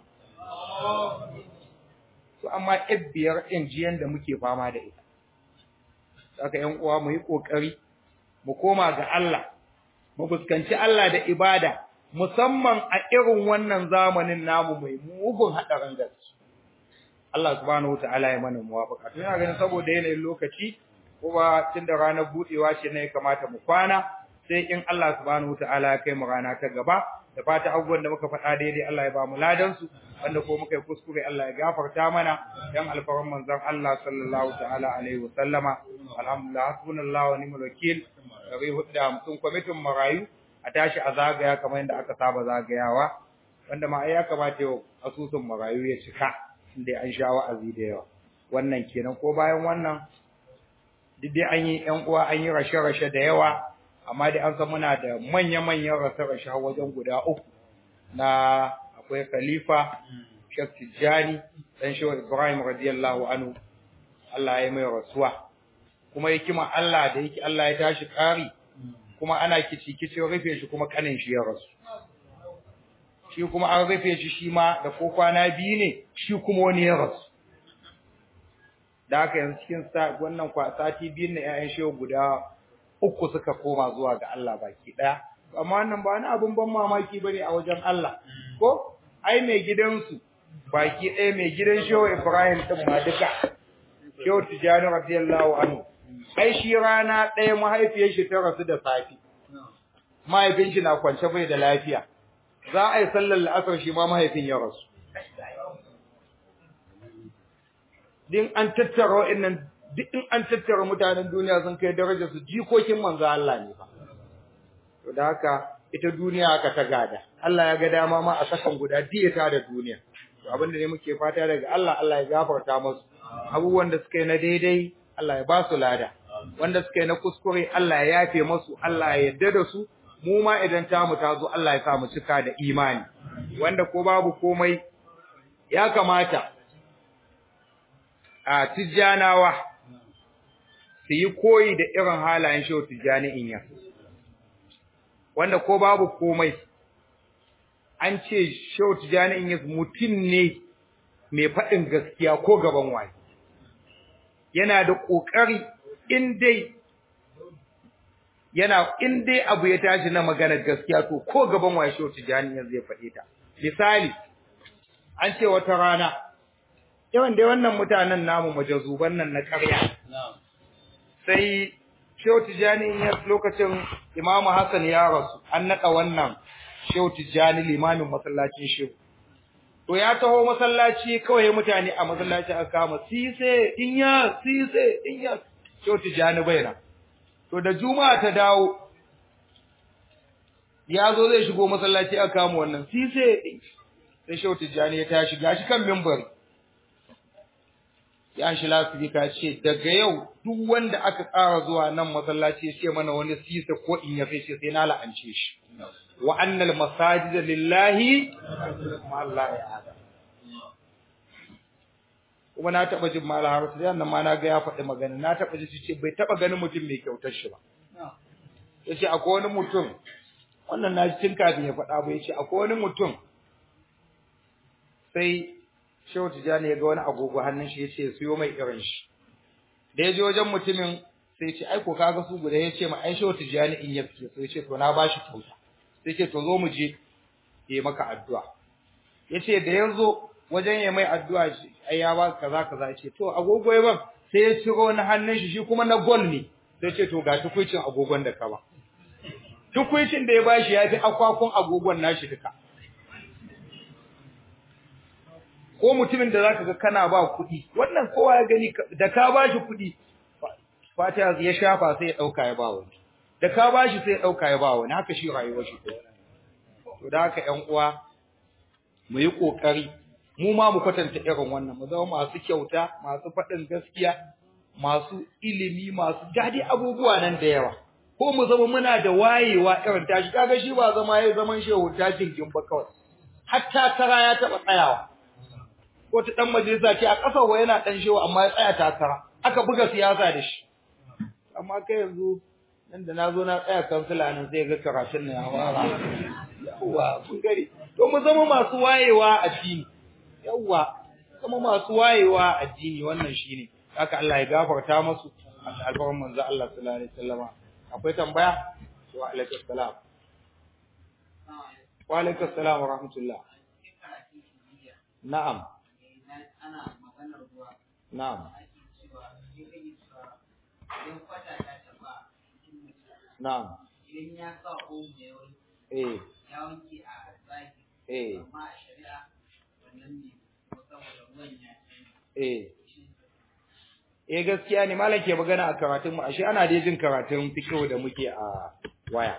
to amma biyar ɗin jiyan da muke fama da ita saka ƴan uwa mu yi kokari mu koma ga Allah mu fuskanci Allah da ibada musamman a irin wannan zamanin namu mai mugun hadarin gaske Allah subhanahu wataala ya mana muwafaka to ina ganin saboda yanayin lokaci kuma tunda ranar budewa ce ne kamata mu kwana sai in Allah subhanahu wataala ya kai mu rana ta gaba da fata abubuwan da muka faɗa daidai Allah ya ba mu ladan su wanda ko muka yi kuskure Allah ya gafarta mana dan alfaran manzon Allah sallallahu ta'ala alaihi wasallama alhamdulillah hasbunallahu wa ni'mal wakil rabi hudda mutum kwamitin marayu a tashi a zagaya kamar yadda aka saba zagayawa wanda ma ai ya kamata yau asusun marayu ya cika inda an sha wa'azi da yawa wannan kenan ko bayan wannan duk dai an yi ƴan uwa an yi rashe-rashe da yawa amma dai an san muna da manya-manyan rashe-rashe wajen guda uku na akwai khalifa Sheikh Tijjani dan Shehu Ibrahim radiyallahu anhu Allah ya mai rasuwa kuma hikima Allah da yake Allah ya tashi ƙari kuma ana kici kici rufe shi kuma kanin shi ya rasu shi kuma an rufe shi shi ma da ko kwana biyu ne shi kuma wani ya rasu da haka yanzu cikin wannan sati biyun na ƴaƴan shehu guda uku suka koma zuwa ga Allah baki ɗaya amma wannan ba wani abun ban mamaki bane a wajen Allah ko ai mai gidansu baki ɗaya mai gidan shehu Ibrahim din ma duka shehu Tijani radiyallahu anhu ai shi rana ɗaya mahaifiyar shi ta rasu da safi mahaifin shi na kwance bai da lafiya za a yi sallar la'asar shi ma mahaifin ya rasu din an tattara wa'annan duk in an tattara mutanen duniya sun kai darajar su jikokin manzo Allah ne fa to da haka ita duniya haka ta gada Allah ya ga dama ma a sakan guda diyata da duniya to abinda ne muke fata daga Allah Allah ya gafarta musu abubuwan da suka yi na daidai Allah ya ba su lada wanda suka yi na kuskure Allah ya yafe musu Allah ya yarda da su mu ma idan tamu ta zo Allah ya sa mu cika da imani wanda ko babu komai ya kamata a tijjanawa su yi koyi da irin halayen shehu tijjani in ya wanda ko babu komai an ce shehu tijjani in ya mutum ne mai faɗin gaskiya ko gaban wani yana da ƙoƙari in dai yana in dai abu ya tashi na magana gaskiya to ko gaban waye shi wata jani yanzu ya faɗe ta misali an ce wata rana yawan dai wannan mutanen namu majazuban nan na ƙarya sai Shehu Tijjani ya lokacin Imam Hassan ya rasu an naɗa wannan Shehu Tijjani limamin masallacin Shehu to ya taho masallaci kawai mutane a masallaci aka kama sise inya sise inya Shehu Tijjani baina to da juma'a ta dawo ya zo zai shigo masallaci aka kama wannan sise sai Shehu Tijjani ya tashi gashi kan minbari ya shi lafika ce daga yau duk wanda aka tsara zuwa nan masallaci ya ce mana wani sisa ko in ya fice sai na la'ance shi wa annal masajid lillahi ma Allah ya ada kuma na taba jin mala har sai nan ma na ga ya faɗi magana na taba ji ce bai taba ganin mutum mai kyautar shi ba yace akwai wani mutum wannan na ji tun kafin ya faɗa ba yace akwai wani mutum sai Shehu Tijjani ya ga wani agogo hannun shi yace siyo mai irin shi. Da ya je wajen mutumin sai ce ai ko kaga su guda yace ma ai Shehu Tijjani in ya fice sai yace to na bashi kyauta. Sai ce to zo mu je yi maka addu'a. Yace da ya zo wajen ya mai addu'a shi ai ya ba kaza kaza yace to agogo ya ban sai ya ciro na hannun shi shi kuma na gol ne. Sai ce to ga tukuicin agogon da ka ba. Tukuicin da ya bashi ya fi akwakun agogon nashi duka. ko mutumin da zaka ga kana ba kuɗi wannan kowa ya gani da ka bashi kuɗi fata ya shafa sai ya dauka ya ba wani da ka bashi sai ya dauka ya ba wani haka shi rayuwar shi ko to da haka ƴan uwa mu yi kokari mu ma mu kwatanta irin wannan mu zama masu kyauta masu faɗin gaskiya masu ilimi masu dadi abubuwa nan da yawa ko mu zama muna da wayewa irin tashi kaga shi ba zama yayi zaman shehu tajin gimba kawai hatta tara ya taba tsayawa ko ta dan majalisa ce a ƙasa wa yana dan shewa amma ya tsaya takara aka buga siyasa da shi amma kai yanzu nan da nazo na tsaya kansila nan sai ga karatun nan ya fara yawa kun gari to mu zama masu wayewa a addini yawa zama masu wayewa a addini wannan shine haka Allah ya gafarta musu alfarman manzo Allah sallallahu alaihi wasallama akwai tambaya wa alaikum salam wa alaikum salam wa rahmatullah na'am ana maganar ruwa Na'am, ake cewa sai rage cewa idan kwata ta taba cikin mutum na'am, idan ya sa omo ya wanke eh, ya wanke a zaki eh, amma a shari'a wannan ne ko saboda ruwan ya eh. Eh gaskiya ne malam ke magana a karatun mu ashe ana dai jin karatun fiqh da muke a waya.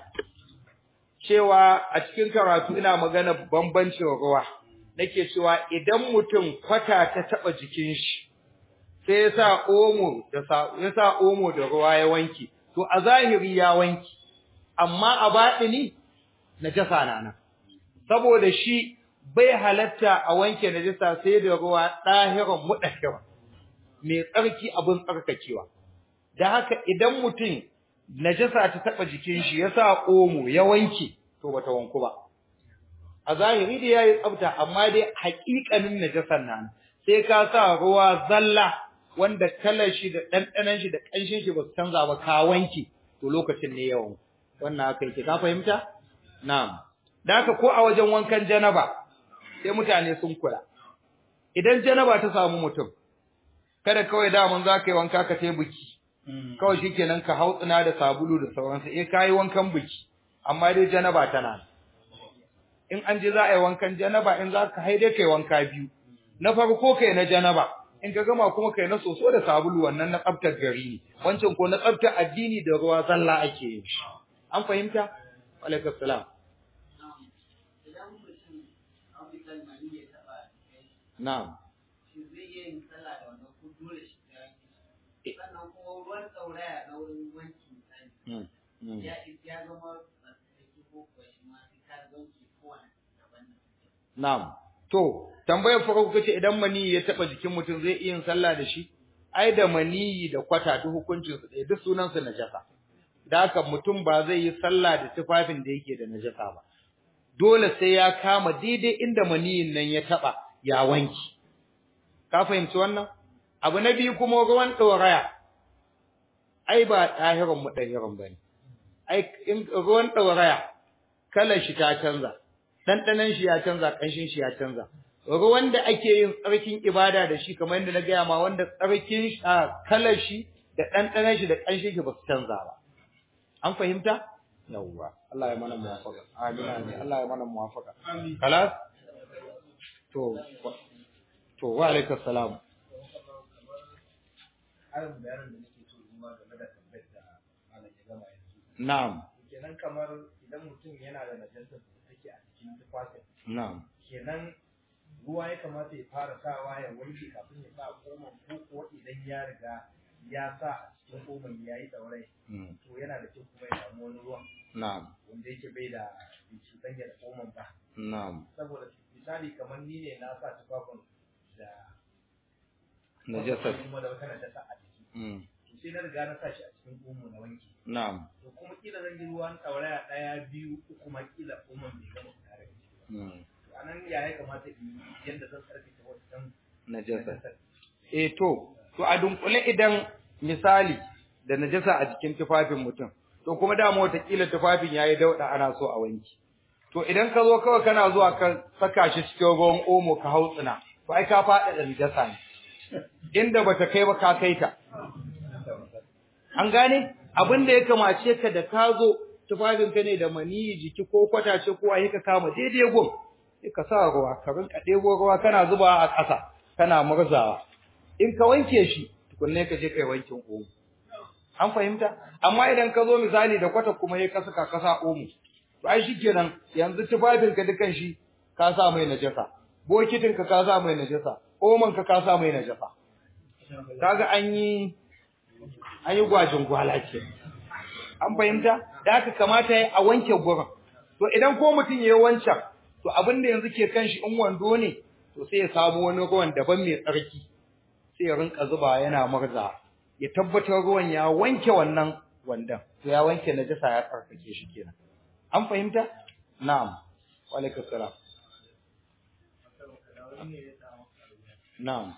Cewa a cikin karatu ina magana bambancin ruwa. Nake cewa idan mutum kwata ta taba jikin shi sai ya sa omo da sa ya sa omo da ruwa ya wanke to a zahiri ya wanke amma a baɗini najasa na nan saboda shi bai halatta a wanke najasa sai da ruwa ɗahiran muɗahiran mai tsarki abin tsarkakewa da haka idan mutum najasa ta taɓa jikin shi ya sa omo ya wanke to bata wanku ba a zahiri da yayi tsafta amma dai haƙiƙanin najasan nan sai ka sa ruwa zalla wanda kalar shi da ɗanɗanon shi da ƙanshin shi ba su canza ba ka wanke to lokacin ne yawan wannan haka yake ka fahimta na'am da haka ko a wajen wankan janaba sai mutane sun kula idan janaba ta samu mutum kada kawai daman za ka yi wanka ka tai biki kawai shikenan ka hautsina da sabulu da sauransu eh kayi wankan biki amma dai janaba tana in an je za a yi wankan janaba in za ka haide kai wanka biyu na farko kai na janaba in ka gama kuma kai na soso da sabulu wannan na tsaftar gari ne wancan ko na tsaftar addini da ruwa zalla ake yin shi an fahimta alaikum salam idan mutum abubuwan mani ya taɓa kai na'am shi zai iya yin sallah da wannan ko dole shi ya yi sannan kuma ruwan tsauraya na wurin wanki misali Mm, mm. ya ya zama tsarkake ko kuwa shi ma sai ka wanke kowane daban Na'am. To, tambayar farko kace idan maniyi ya taba jikin mutum zai iya yin sallah da shi? Ai da maniyi da kwata duk hukuncin su ɗaya, duk sunan su najasa. Da haka mutum ba zai yi sallah da tufafin da yake da najasa ba. Dole sai ya kama daidai inda maniyin nan ya taba ya wanki. Ka fahimci wannan? Abu na biyu kuma ruwan ɗoraya. Ai ba ɗahirin mu ɗahirin bane. Ai in ruwan ɗoraya kalar shi ta canza. ɗanɗanon shi ya canza ƙanshin shi ya canza ruwan da ake yin tsarkin ibada da shi kamar yadda na gaya ma wanda tsarkin kalar shi da ɗanɗanon shi da ƙanshin shi ba su canza ba an fahimta yawwa Allah ya mana muwafaka amin amin Allah ya mana muwafaka kalas to to wa alaikum salam ƙarin bayanin da nake so kuma game da tambayar da malam ya gama yanzu. na'am Kenan kamar idan mutum yana da najasar da take a cikin tufafin, na'am kenan ruwa ya kamata ya fara sawa ya wanke kafin ya sa koman ko kuwa idan ya riga ya sa a cikin koman ya yi ɗaurai mm, to yana da kyau kuma ya samu wani ruwan na'am wanda yake bai da bai cuɗanya da koman ba. na'am Saboda misali kamar ni ne na sa tufafin da najasar kuma da wata najasa a jiki. mm, To sai na riga na sa shi a cikin omo na wanke. na'am to kuma kila zan yi ruwan ɗauraya ɗaya biyu uku ma kila umar bai gama fita daga ciki ba mm, to anan ya ya kamata in yi yadda zan tsarkake wancan najasar najasar eh to to a dunkule idan misali da najasa a jikin tufafin mutum to kuma dama watakila tufafin yayi dauda ana so a wanki to idan ka zo kawai kana zuwa ka saka shi cikin ruwan omo ka hautsina to ai ka faɗa da najasa ne inda bata kai ba ka kai ta an gane abin da ya kamace ka da ka zo tufafin ka ne da maniyi jiki ko kwatace ko ai ka kama daidai gun sai ka sa ruwa ka rinka ɗebo ruwa kana zuba a ƙasa kana murzawa in ka wanke shi tukunne ka je kai wankin omo an fahimta amma idan ka zo misali da kwata kuma ya ka saka ka sa omo to ai shikenan yanzu tufafin ka dukan shi ka sa mai najasa bokitin ka ka sa mai najasa omon ka ka sa mai najasa kaga an yi an yi gwajin gwala ce an fahimta da haka kamata ya a wanke gurin to idan ko mutum ya yi wancan to abin da yanzu ke kan shi in wando ne to sai ya samu wani ruwan daban mai tsarki sai ya rinka zuba yana murza ya tabbatar ruwan ya wanke wannan wandan to ya wanke najasa ya tsarkake shi kenan an fahimta na'am wa alaikum salam na'am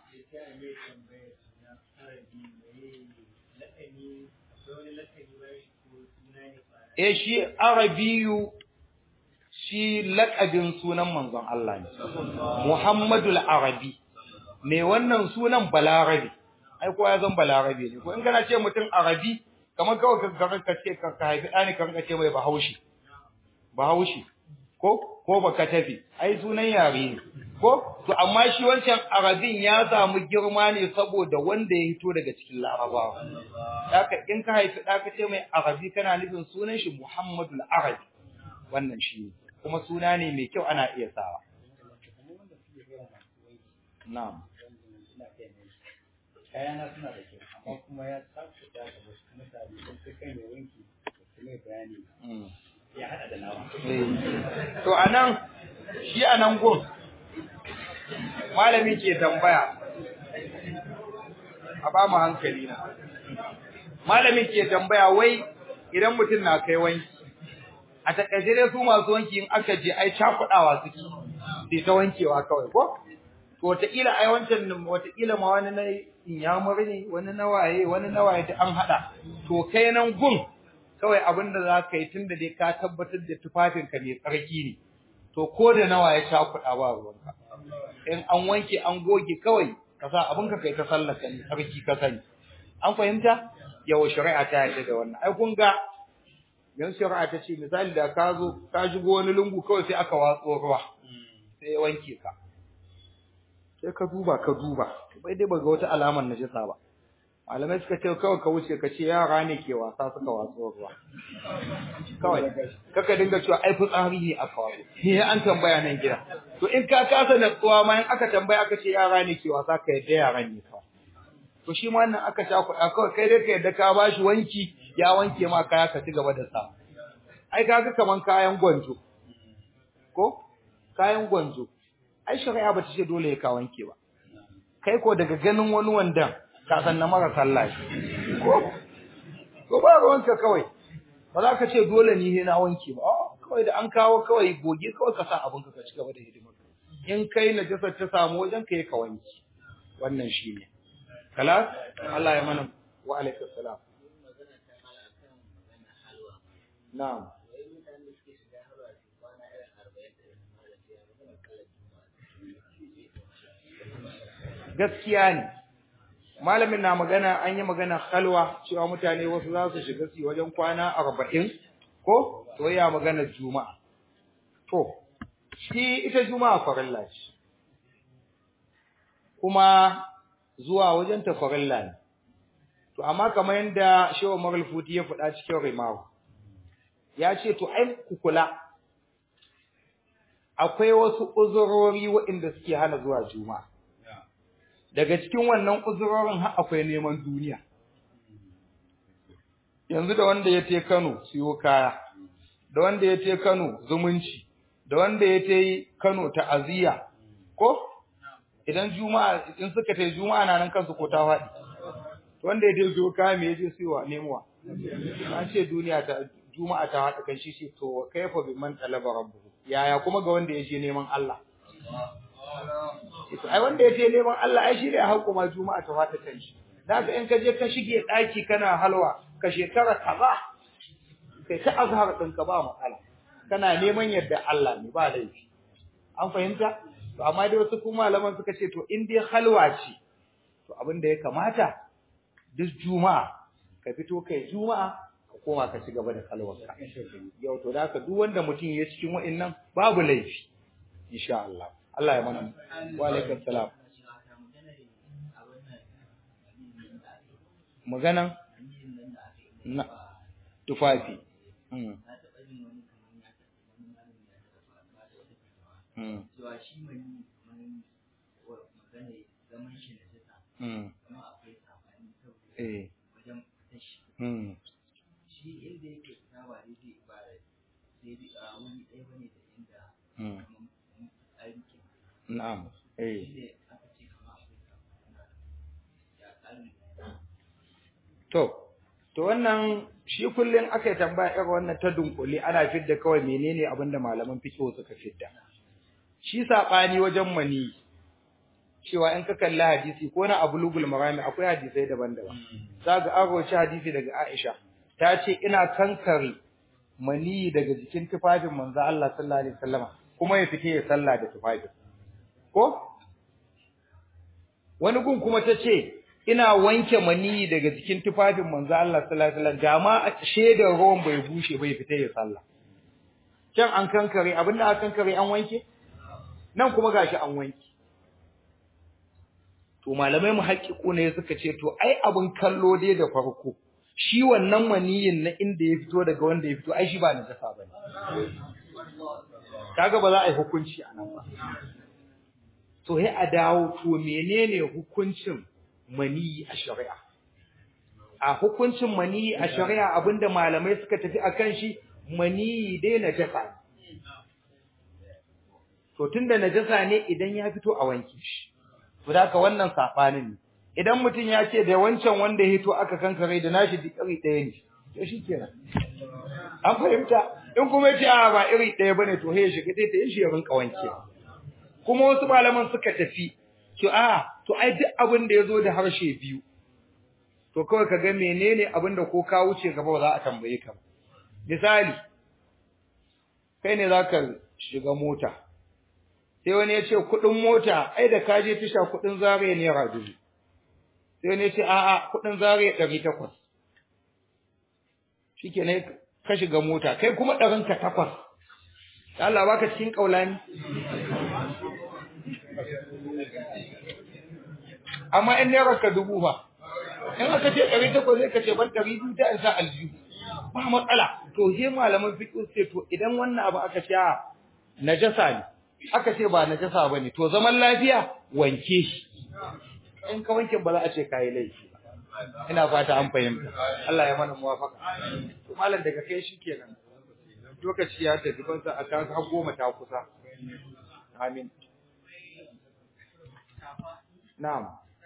eh shi arabiyu shi laƙabin sunan manzon Allah ne Muhammadul Arabi me wannan sunan Balarabi ai ko ya zan Balarabi ne ko in kana ce mutum Arabi kamar kawai ka ka ka ce ka ka haifi ɗani ka rinka ce mai Bahaushe Bahaushe ko ko baka tafi ai sunan yare ne ko to amma shi wancan Arabin ya samu girma ne saboda wanda ya hito daga cikin Larabawa haka in ka haifi ɗa ka ce mai Arabi kana nufin sunan shi Muhammadul Arabi wannan shi ne kuma suna ne mai kyau ana iya sawa. Na'am. kayana suna da kyau amma kuma ya tsakuta da wasu mutane sun kai kai mai wanki su mai bayani Mm. ya hada da nawa Eh. To anan shi anan gun malami ke tambaya a ba mu hankali na. Malami ke tambaya wai idan mutum na kai wanki a takaice dai su masu wanki in aka je ai cakudawa suke sai ta wankewa kawai ko to wataƙila ai wancan wataƙila ma wani na inyamur ne wani na waye wani na waye ta an haɗa to kai nan gun kawai abin da za ka yi tun da dai ka tabbatar da tufafinka mai tsarki ne to ko da nawa ya cakuɗa ba ruwanka in an wanke an goge kawai ka sa abinka kai ta sallaka ne tsarki ka sani an fahimta yawa shari'a ta yarda da wannan ai kun ga yanzu shari'a ta ce misali da ka zo ka shigo wani lungu kawai sai aka watso ruwa sai ya wanke ka sai ka duba ka duba bai dai baga wata alamar najasa ba malamai suka ce kawai ka wuce ka ce yara ne ke wasa suka watso ruwa kawai kaka dinga cewa ai fitsari ne aka watso ni an tambaya nan gida to in ka kasa natsuwa ma in aka tambaya aka ce yara ne ke wasa ka yadda yaran ne kawai to shi ma wannan aka sha kuɗa kawai kai dai ka yadda ka bashi wanki ya wanke ma kaya ka ci gaba da sa ai kaga kaman kayan gwanjo ko kayan gwanjo ai shari'a ba ta ce dole ya ka wanke ba kai ko daga ganin wani wandan ka san na mara sallah shi. ko ko ba ruwanka kawai ba za ka ce dole ni na wanke ba a kawai da an kawo kawai goge kawai ka sa abinka ka ci gaba da hidimar in kai najasar ta samu wajen ka yi ka wanke wannan shi ne kalas Allah ya mana wa alaikum salam magana ta mala kan magana halwa na'am wai mutane da suke shiga halwa su kwana irin arba'in da irin mala ce ya magana kallon juma'a gaskiya ne malamin na magana an yi magana halwa cewa mutane wasu za su shiga su wajen kwana arba'in ko to ya magana juma'a to shi ita juma'a farilla ce kuma zuwa wajen ta farilla ne to amma kamar yadda shehu maral futi ya faɗa cikin rimawa ya ce to ai ku kula akwai wasu uzurori waɗanda suke hana zuwa juma'a daga cikin wannan uzurorin har akwai neman duniya yanzu da wanda ya te Kano siyo kaya da wanda ya te Kano zumunci da wanda ya te Kano ta'aziyya ko idan juma'a in suka tai juma'a na nan kansu ko ta faɗi wanda ya te siyo kaya me yaje siyowa nemuwa an ce duniya ta juma'a ta haɗa kan shi ce to kaifa bi man talaba rabbuhu yaya kuma ga wanda ya je neman Allah ai wanda ya je neman Allah ai shi ne hakuma juma'a ta fata kan shi daga in ka je ka shige daki kana halwa ka shekara kaza kai ta azhar din ka ba matsala kana neman yadda Allah ne ba laifi an fahimta to amma dai wasu kuma malaman suka ce to in dai halwa ce to abin da ya kamata duk juma'a ka fito kai juma'a ka koma ka ci gaba da halwarka yau to da duk wanda mutum ya cikin wa'annan babu laifi insha Allah Allah ya mana wa alaikum salam maganan na tufafi mm mm cewa shi mani mani magana zaman shi na jasa mm kuma akwai sabani saboda eh wajen fitar shi mm shi inda yake fita ba daidai ba da daidai a wani ɗaya bane da inda mm kamar tsari ke na'am eh shi ne aka ce kama akwai sabani ya tsarin To, to wannan shi kullum aka yi tambaya irin wannan ta dunkule ana fidda kawai menene abin da malaman fiqh suka fidda. Shi saɓani wajen mani cewa in ka kalli hadisi ko na abulugul marami akwai hadisai daban-daban. Za ga an roci hadisi daga Aisha ta ce ina kankare mani daga jikin tufafin manzo Allah sallallahu alaihi wasallama kuma ya fite ya sallah da tufafin. Ko? Wani gun kuma ta ce ina wanke mani daga jikin tufafin manzo Allah sallallahu alaihi wasallam da ma a shedar ruwan bai bushe bai fita ya sallah can an kankare abinda aka kankare an wanke nan kuma gashi an wanke to malamai mu haƙiƙo ne suka ce to ai abin kallo dai da farko shi wannan maniyin na inda ya fito daga wanda ya fito ai shi ba najasa bane kaga ba za a yi hukunci a nan ba to sai a dawo to menene hukuncin maniyi a shari'a a hukuncin maniyi a shari'a abinda malamai suka tafi akan shi maniyi dai najasa ne to tunda najasa ne idan ya fito a wanke shi to da wannan sabanin ne idan mutum ya ce da wancan wanda ya hito aka kankare da nashi duk iri ɗaya ne to shikenan an fahimta in kuma ya ce a ba iri ɗaya bane to sai ya shiga sai ta yi shi ya rinka wanke kuma wasu malaman suka tafi to a to ai duk abin da yazo da harshe biyu to kawai kaga menene abin da ko ka wuce gaba ba za a tambaye ka misali kai ne zaka shiga mota sai wani ya ce kudin mota ai da ka je tisha kudin zare ne dubu sai wani ya ce a'a kudin zare 800 shikenan ka shiga mota kai kuma ɗarin ka takwas Allah baka cikin kaulani amma in naira ka dubu ba in aka ce ɗari takwas sai ka ce ban ɗari biyu ta isa aljihu ba matsala to sai malaman fiqh sai to idan wannan abu aka ce a najasa ne aka ce ba najasa bane to zaman lafiya wanke shi in ka wanke ba za a ce kai laifi ba ina fata an fahimta Allah ya mana muwafaka to malam daga kai shikenan lokaci ya tafi ban sa aka har goma ta kusa amin na'am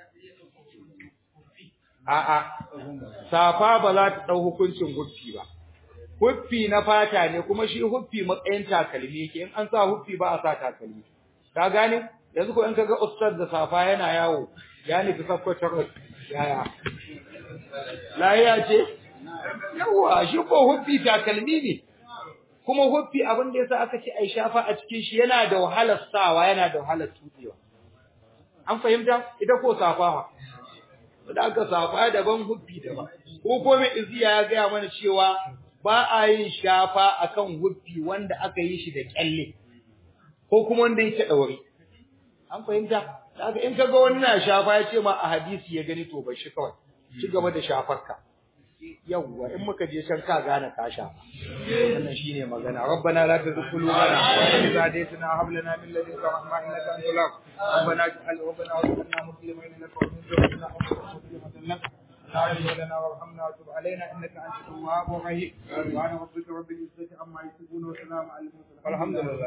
a'a safa ba za ta dau hukuncin huffi ba huffi na fata ne kuma shi huffi matsayin takalmi yake in an sa huffi ba a sa takalmi ka gane yanzu ko in kaga ustaz da safa yana yawo ya nufi sakkwatar yaya lahiya ce yawa shi ko huffi takalmi ne kuma huffi abin da yasa aka ce ai shafa a cikin shi yana da wahalar sawa yana da wahalar tutsewa an fahimta ita ko safa da aka safa daban huffi daban ko ko mai iziya ya gaya mana cewa ba a yin shafa akan huffi wanda aka yi shi da kyalle ko kuma wanda yake daure an fahimta daga in kaga wani na shafa ya ce ma a hadisi ya gani to bai shi kawai ci gaba da shafarka yawwa in muka je can ka gane ka shafa wannan shine magana rabbana la tuzigh qulubana wa idh hadaytana hab lana min ladunka rahma innaka antal wahhab rabbana ij'al rabbana waj'alna muslimin laka wa min dhurriyyatina ummatan muslimatan lak لا إله لنا وارحمنا وتب علينا انك انت التواب الرحيم سبحان ربك رب العزه عما يصفون وسلام على المرسلين والحمد لله